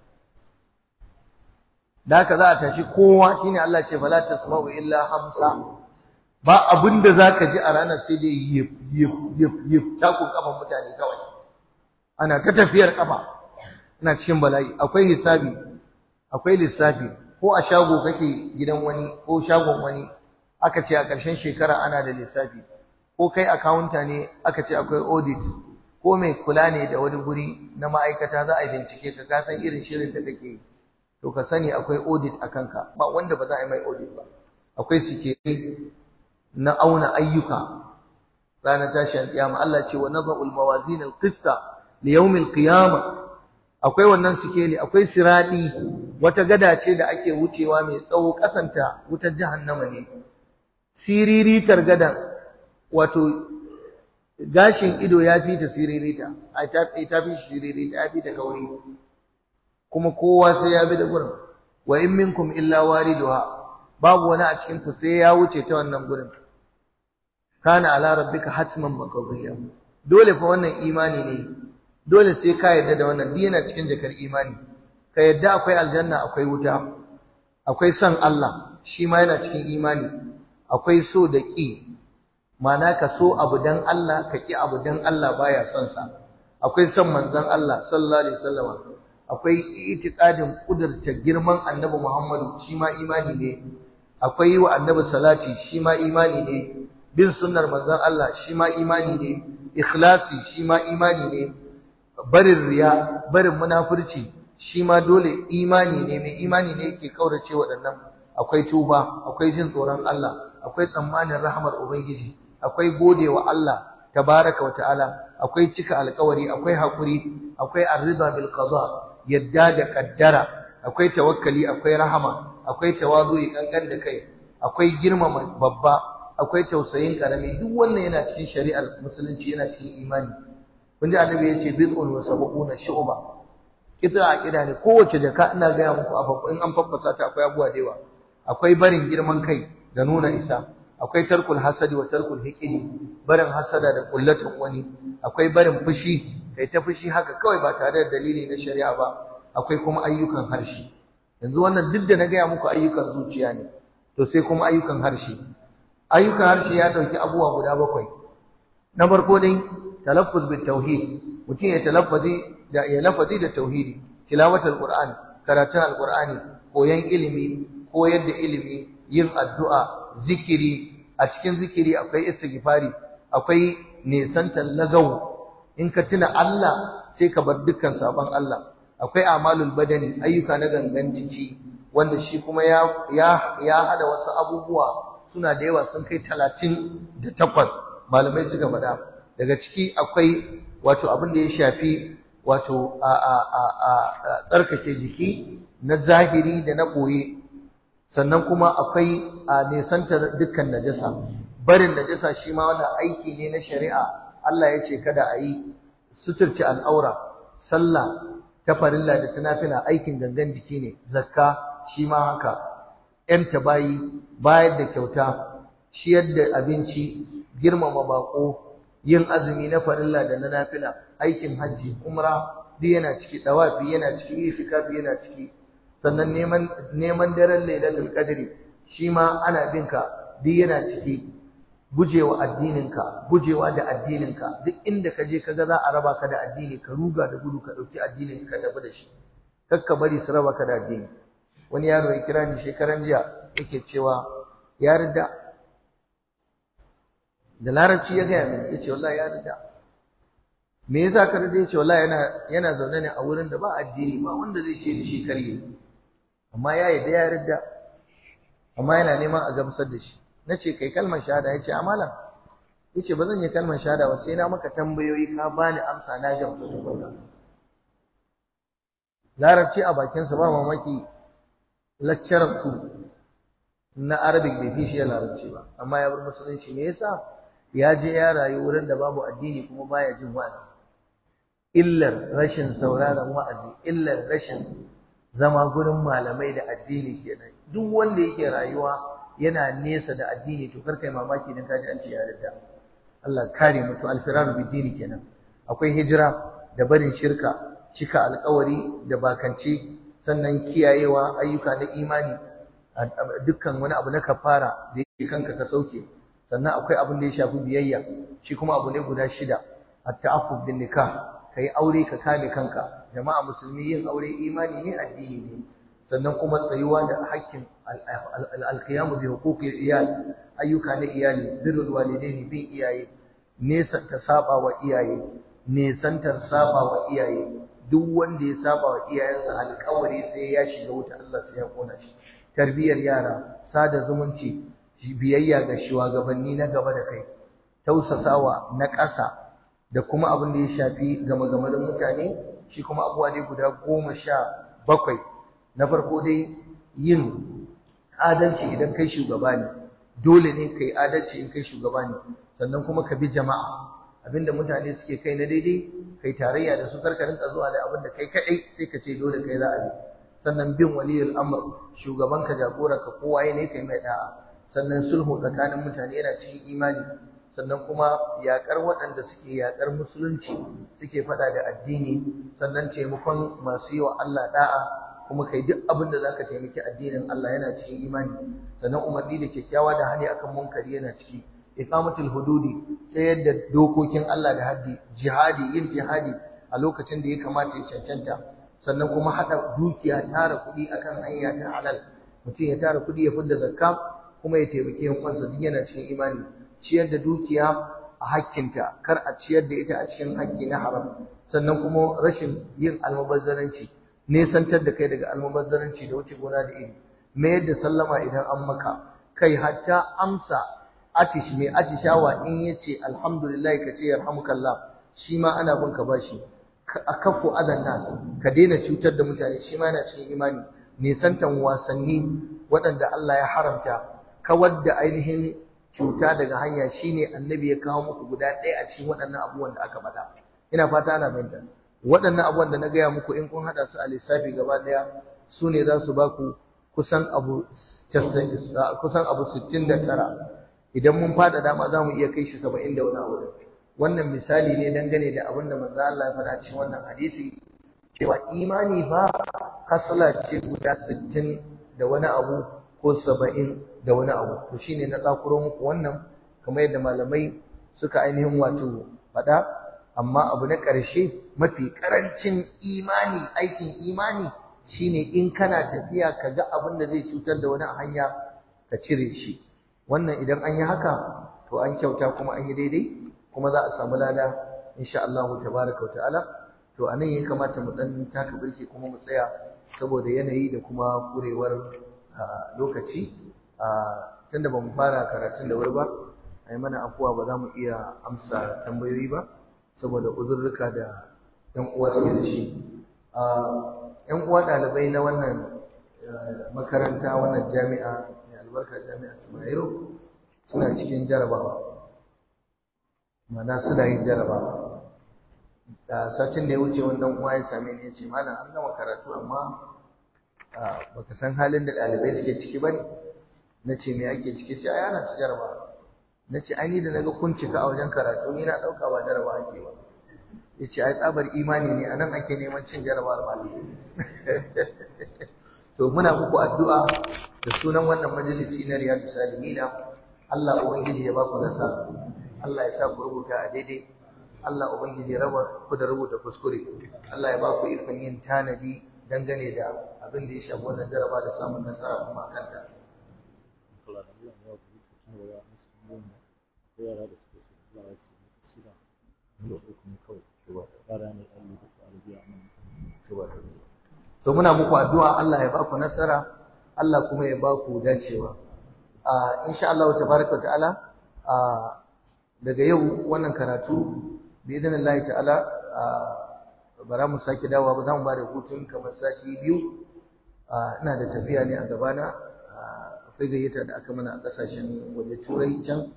da haka za a tashi kowa shine Allah ce fala tasma'u illa hamsa ba abin da za ka ji a ranar sai dai yif yif yif yif takun kafan mutane kawai ana ta tafiyar kafa ina cikin bala'i akwai hisabi akwai lissafi ko a shago kake gidan wani ko shagon wani aka ce a ƙarshen shekara ana da lissafi ko kai akawunta ne aka ce akwai audit ko mai kula ne da wani guri na ma'aikata za a yi bincike ka ka san irin shirin da kake yi to ka sani akwai audit a kanka ba wanda ba za a yi mai audit ba akwai sikeli na auna ayyuka ranar tashin kiyama Allah ce wa naza'ul mawazin al-qista li yawm al-qiyama akwai wannan sikeli akwai siradi wata gada ce da ake wucewa mai tsawo kasanta wutar jahannama ne siriritar gadan wato gashin ido ya fi ta siririta a ta fi siririta ya fi ta kauri kuma kowa sai ya bi da gurin wa in minkum illa wariduha babu wani a cikin ku sai ya wuce ta wannan gurin kana ala rabbika hatman maqdiya dole fa wannan imani ne dole sai ka yarda da wannan duk yana cikin jakar imani ka yarda akwai aljanna akwai wuta akwai son Allah shi ma yana cikin imani akwai so da ƙi mana ka so abu dan Allah ka ƙi abu dan Allah baya son sa akwai son manzon Allah sallallahu alaihi wasallam akwai itiqadin kudurta girman annabi Muhammadu shi ma imani ne akwai wa annabi salati shi ma imani ne bin sunnar manzon Allah shi ma imani ne ikhlasi shi ma imani ne barin riya barin munafurci shi ma dole imani ne mai imani ne yake kaurace waɗannan akwai tuba akwai jin tsoron Allah akwai tsammanin rahmar ubangiji akwai godewa Allah tabaraka wa ta'ala akwai cika alƙawari akwai hakuri akwai arriba bil qada yadda da kaddara akwai tawakkali akwai rahama akwai tawazu'i kankan da kai akwai girmama babba akwai tausayin karami duk wannan yana cikin shari'ar musulunci yana cikin imani kun ji annabi yace bid'un wa sab'una shu'ba kita aqida ne kowace jaka ina ga muku a in an faffasa ta akwai abuwa da yawa akwai barin girman kai da nuna isa akwai tarkul hasadi wa tarkul hiqidi barin hasada da kullatan wani akwai barin fushi kai ta fushi haka kawai ba tare da dalili na shari'a ba akwai kuma ayyukan harshe yanzu wannan duk da na gaya muku ayyukan zuciya ne to sai kuma ayyukan harshe ayyukan harshe ya dauki abubuwa guda bakwai na farko dai talaffuz bit tauhid mutum ya talaffazi da ya lafazi da tauhidi tilawatul qur'an karatun alqur'ani koyan ilimi koyar da ilimi yin addu'a zikiri a cikin zikiri akwai istighfari akwai nisantan lagaw in ka tuna Allah sai ka bar dukkan sabon Allah akwai amalul badani ayyuka na gangan jiki wanda shi kuma ya ya ya hada wasu abubuwa suna da yawa sun kai 38 malamai suka faɗa daga ciki akwai wato abin da ya shafi wato a a a a tsarkake jiki na zahiri da na boye sannan kuma akwai a nesantar dukkan najasa barin najasa shi ma wannan aiki ne na shari'a Allah ya ce kada a yi suturci al'aura sallah ta farilla da ta nafila aikin gangan jiki ne zakka shi ma haka ‘yanta bayi bayar da kyauta ciyar da abinci girmama bako yin azumi na farilla da na nafila aikin hajji umra duk yana ciki tawafi yana ciki itikafi yana ciki sannan neman neman daren lailatul qadri shi ma ana bin ka duk yana ciki gujewa addininka gujewa da addininka duk inda ka je kaga za a raba ka da addini ka ruga da gudu ka dauki addinin ka tafi da shi kakka bari su raba ka da addini wani yaro ya kira ni shekaran jiya yake cewa ya rida da larabci ya gaya min yace wallahi ya rida me yasa ka rida yace wallahi yana yana zaune ne a wurin da ba addini ba wanda zai ce da shi karye amma ya yi da ya rida amma yana neman a gamsar da shi nace kai kalmar shahada yace amalan yace ba zan yi kalmar shahada ba sai na maka tambayoyi ka bani amsa na gamsu tukunna larabci a bakinsa ba mamaki lecturer ku na arabic bai fi shi ya larabci ba amma ya bar musulunci me yasa ya je ya rayu wurin da babu addini kuma baya jin wa'azi illar rashin sauraron wa'azi illar rashin zama gurin malamai da addini kenan duk wanda yake rayuwa yana nesa da addini to kar kai mamaki dan kaji an ce ya yarda Allah kare mu to alfiraru bid kenan akwai hijira da barin shirka cika alkawari da bakance sannan kiyayewa ayyuka na imani dukkan wani abu na kafara da yake kanka ka sauke sannan akwai abin da ya shafi biyayya shi kuma abu ne guda shida at-ta'affuf bin nikah kai aure ka kame kanka jama'a musulmi yin aure imani ne addini ne sannan kuma tsayuwa da hakkin al-qiyamu bi huquqil iyal ayyuka na iyali birrul walidaini bin iyaye nesa ta saba wa iyaye nesantar saba wa iyaye duk wanda ya saba wa iyayensa alƙawari sai ya shiga wuta Allah sai ya kona shi tarbiyar yara sada zumunci biyayya ga shugabanni na gaba da kai tausasawa na ƙasa da kuma abin da ya shafi gama gamarin mutane shi kuma abuwa dai guda goma sha bakwai na farko dai yin adalci idan kai shugaba ne dole ne kai adalci in kai shugaba ne sannan kuma ka bi jama'a abinda mutane suke kai na daidai kai tarayya da su karka rinka zuwa da abin da kai kadai sai ka ce dole kai za a bi sannan bin waliyul amr shugaban ka jagora ka kowa ne kai mai da'a sannan sulhu tsakanin mutane yana cikin imani sannan kuma yakar waɗanda suke yakar musulunci suke faɗa da addini sannan taimakon masu yi wa Allah da'a kuma kai duk abin da zaka taimaki addinin Allah yana cikin imani sannan umarni da kyakkyawa da hani akan munkari yana ciki iqamatul hududi tsayar da dokokin Allah da haddi jihadi yin jihadi a lokacin da ya kamata ya cancanta sannan kuma hada dukiya tara kuɗi akan hanya ta halal mutum ya tara kuɗi ya fidda zakka kuma ya taimaki yan uwansa duk yana cikin imani ciyar da dukiya a hakkinta kar a ciyar da ita a cikin hakki na haram sannan kuma rashin yin almubazzaranci nesantar da kai daga almubazzaranci da wuce gona da iri mayar da sallama idan an maka kai hatta amsa atish mai atishawa in yace alhamdulillah kace yarhamukallah shi ma ana bin ka bashi akafu adan nas ka daina cutar da mutane shi ma yana cikin imani nisantan wasanni waɗanda Allah ya haramta kawar da ainihin cuta daga hanya shine annabi ya kawo muku guda ɗaya a cikin waɗannan abubuwan da aka faɗa ina fata ana fahimta waɗannan abubuwan da na gaya muku in kun haɗa su a lissafi gaba ɗaya su ne za su ba ku kusan abu kusan abu sittin da tara idan mun fada dama za mu iya kai shi saba'in da wani abu wannan misali ne dangane da abin da manzo Allah ya faɗa cikin wannan hadisi cewa imani fa kasala ce guda sittin da wani abu ko saba'in da wani abu to shine na tsakuro muku wannan kamar yadda malamai suka ainihin wato faɗa amma abu na ƙarshe mafi ƙarancin imani aikin imani shine in kana tafiya ka ga abin da zai cutar da wani a hanya ka cire shi wannan idan an yi haka to an kyauta kuma an yi daidai kuma za a samu lada insha Allah tabaraka wa ta'ala to anan ya kamata mu dan taka birki kuma mu tsaya saboda yanayi da kuma kurewar lokaci tunda ba mu fara karatun da wuri ba ai mana afuwa ba za mu iya amsa tambayoyi ba saboda uzurruka da yan uwa suke da shi yan uwa ɗalibai na wannan makaranta wannan jami'a mai albarka jami'a Tumayero suna cikin jarabawa mana suna yin jarabawa da satin da ya wuce wannan uwa ya same ni ya ce mana an gama karatu amma baka san halin da ɗalibai suke ciki ba ne na ce me ake ciki ce ai ana ci jarabawa na ce ai ni da naga kun cika a wajen karatu ni na ɗauka ba jarabawa ake ba ya ce ai tsabar imani ne a nan ake neman cin jarabawar malam to muna muku addu'a da sunan wannan majalisi na riyadu salihina Allah ubangiji ya baku nasara Allah ya sa ku rubuta a daidai Allah ubangiji ya raba ku da rubuta kuskure Allah ya baku ikon yin tanadi dangane da abin da ya shafi wannan jaraba da samun nasara kuma a kanta so muna muku addu'a Allah ya baku nasara Allah kuma ya baku dacewa a insha Allah tabaraka ta'ala a daga yau wannan karatu bi idnillahi ta'ala bara mu sake dawowa ba za mu ba da hutun kamar sati biyu ina da tafiya ne a gabana akwai gayyata da aka mana a kasashen waje turai can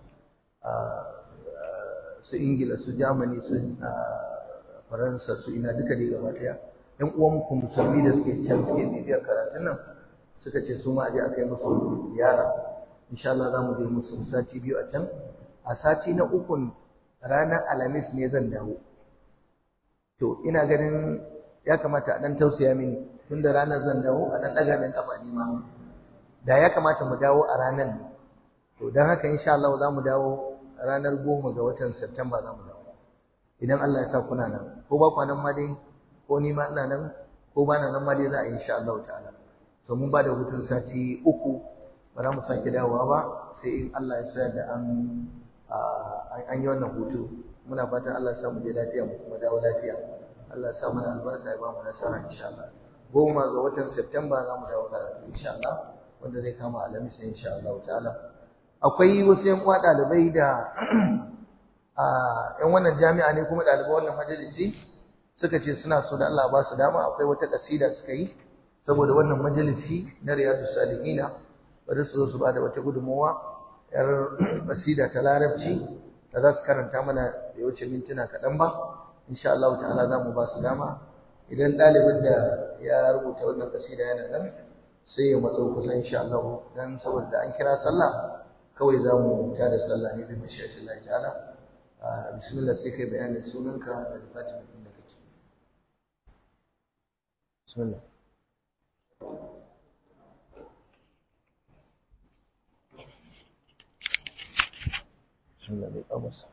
su ingila su germany su faransa su ina duka dai gaba daya yan uwan ku musulmi da suke can suke bibiyar karatun nan suka ce su ma aje a kai musu ziyara insha Allah za mu je musu sati biyu a can a sati na ukun ranar alhamis ne zan dawo to ina ganin ya kamata a dan tausaya mini tunda ranar zan dawo a dan daga min kafa ni ma da ya kamata mu dawo a ranar ne to dan haka insha Allah za mu dawo ranar goma ga watan September za mu dawo idan Allah ya sa kuna nan ko ba kwanan ma dai ko ni ma ina nan ko ba na nan ma dai za a yi insha Allah ta'ala so mun ba da hutun sati uku ba za mu sake dawowa ba sai in Allah ya sa da an an yi wannan hutu muna fatan Allah ya sa mu je lafiya mu kuma dawo lafiya Allah ya sa mana albarka ya ba mu nasara insha Allah goma ga watan September za mu dawo karatu insha Allah wanda zai kama alamis insha Allah ta'ala akwai wasu yan uwa dalibai da a yan wannan jami'a ne kuma dalibai wannan majalisi suka ce suna so da Allah ba su dama akwai wata kasida suka yi saboda wannan majalisi na Riyadus Salihina bari su zo su bada wata gudunmawa yar kasida ta larabci da za su karanta mana da wuce mintuna kaɗan ba insha Allah ta'ala za mu ba su dama idan ɗalibin da ya rubuta wannan kasida yana nan sai ya matso kusa insha Allah dan saboda an kira sallah kawai za mu tada sallah ne bi mashiyatin Allah ta'ala bismillah sai kai bayanin sunanka da department din da kake bismillah bismillah bai kamasa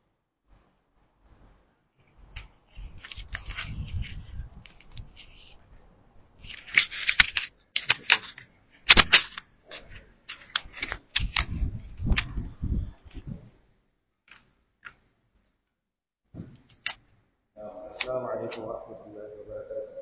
السلام عليكم ورحمة الله وبركاته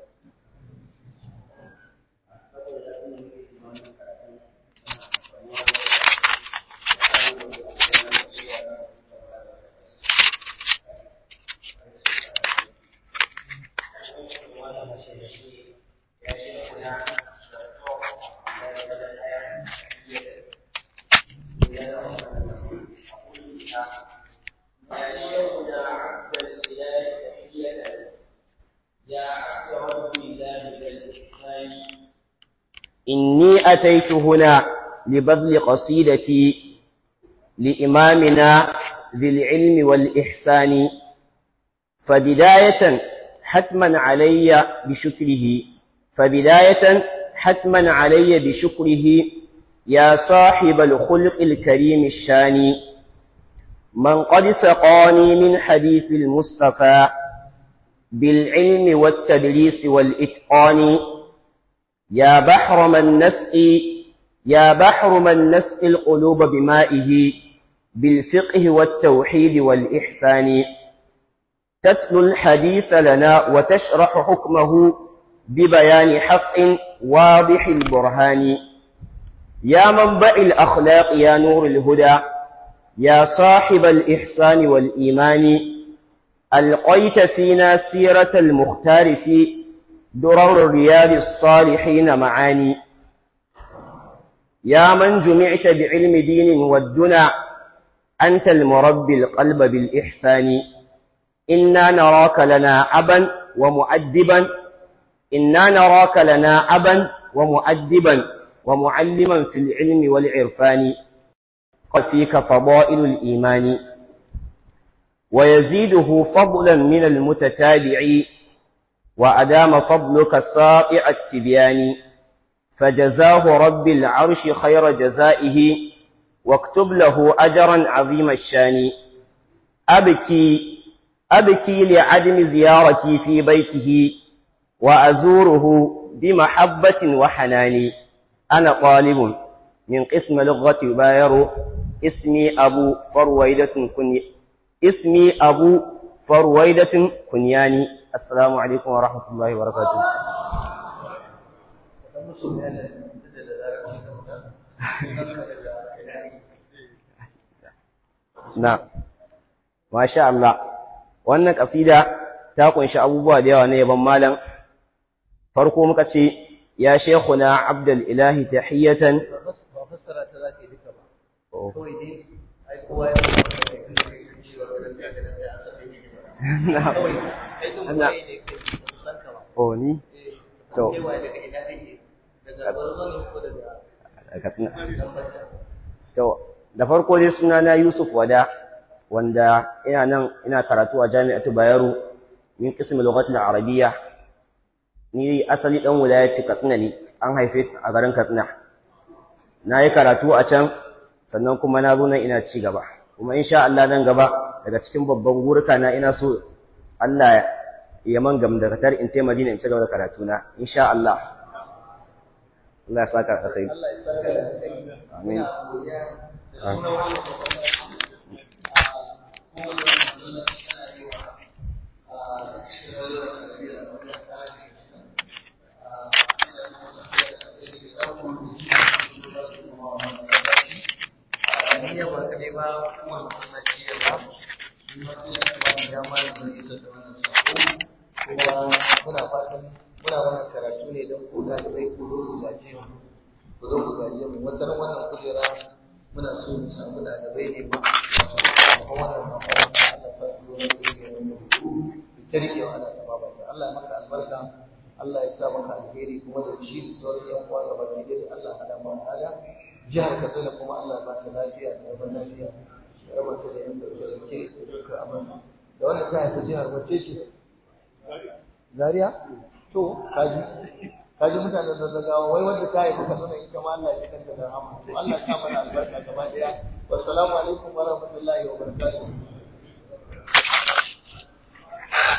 إني أتيت هنا لبذل قصيدتي لإمامنا ذي العلم والإحسان فبداية حتما علي بشكره فبداية حتما علي بشكره يا صاحب الخلق الكريم الشاني من قد سقاني من حديث المصطفى بالعلم والتدريس والإتقان يا بحر من نسقي يا بحر من نسقي القلوب بمائه بالفقه والتوحيد والإحسان تتلو الحديث لنا وتشرح حكمه ببيان حق واضح البرهان يا منبع الأخلاق يا نور الهدى يا صاحب الإحسان والإيمان ألقيت فينا سيرة المختار في درر الرياض الصالحين معاني يا من جمعت بعلم دين والدنا أنت المربي القلب بالإحسان إنا نراك لنا أبا ومؤدبا إنا نراك لنا أبا ومؤدبا ومعلما في العلم والعرفان قد فيك فضائل الإيمان ويزيده فضلا من المتتابع وأدام فضلك الساطع التبيان فجزاه رب العرش خير جزائه واكتب له أجرا عظيم الشان أبكي أبكي لعدم زيارتي في بيته وأزوره بمحبة وحنان أنا طالب من قسم لغة باير اسمي أبو فرويدة كني اسمي أبو فرويدة كنياني السلام عليكم ورحمة الله وبركاته na masha Allah wannan kasida ta kunshi abubuwa da yawa ne yaban malam farko muka ce ya shekuna abdul ilahi tahiyatan ba fassara ta za ka yi duka ba kawai dai ai kowa ya san da kai kan cewa wannan da ga da asabi ne ba kawai kai dun Allah. kai ne kai ba san ka ba oh ni eh To. kai wa daga ina kake daga barzo ne ko daga Katsina. dan basta To, da farko dai sunana Yusuf Wada, wanda ina nan ina karatu a Jami'atu Bayero min qismi lughatil arabiyya. Ni asali dan wilayati Katsina ne, an haife a garin Katsina. Na yi karatu a can, sannan kuma na zo nan ina ci gaba. Kuma insha Allah nan gaba daga cikin babban gurika na ina so Allah ya man gam daga tar in tai Madina in ci gaba da karatu na insha Allah. Allah ya saka alkhairi. Allah ya saka da kai Amin. ina godiya da sunan wannan masallaci a kuma wannan masallaci ana yi wa a cikin wannan tarbiyya da wannan tsari a Allah ya masa da kai da ɗaukar da shi da su kuma wannan masallaci a ni ya ba kadai ba kuma masallaci ya ba ni ma sai da ba ni dama da zan isa da wannan sako kuma muna fatan muna wannan karatu ne don ku ɗalibai ku zo ku gaje mu ku zo ku gaje mu wata ran wannan kujera muna so mu samu ɗalibai ne ba kuma wannan makaranta Allah sa su zo su yi wani rubutu ku ta rike wa Allah ta ba Allah ya maka albarka Allah ya sa maka alheri kuma da shi da sauran yan uwa da baki dai Allah ya hada mu ala jihar Katsina kuma Allah ya ba ta lafiya da zaman lafiya ya raba ta da yan dauke da ke da duka abin da wannan ta haifi jihar wacce ce Zaria to kaji kaji mutanen da zagawa wai wanda ta haifi Katsina ita ma Allah ya kanta da rahama to Allah ya sa mana albarka gaba daya wassalamu alaikum wa rahmatullahi wa barakatuh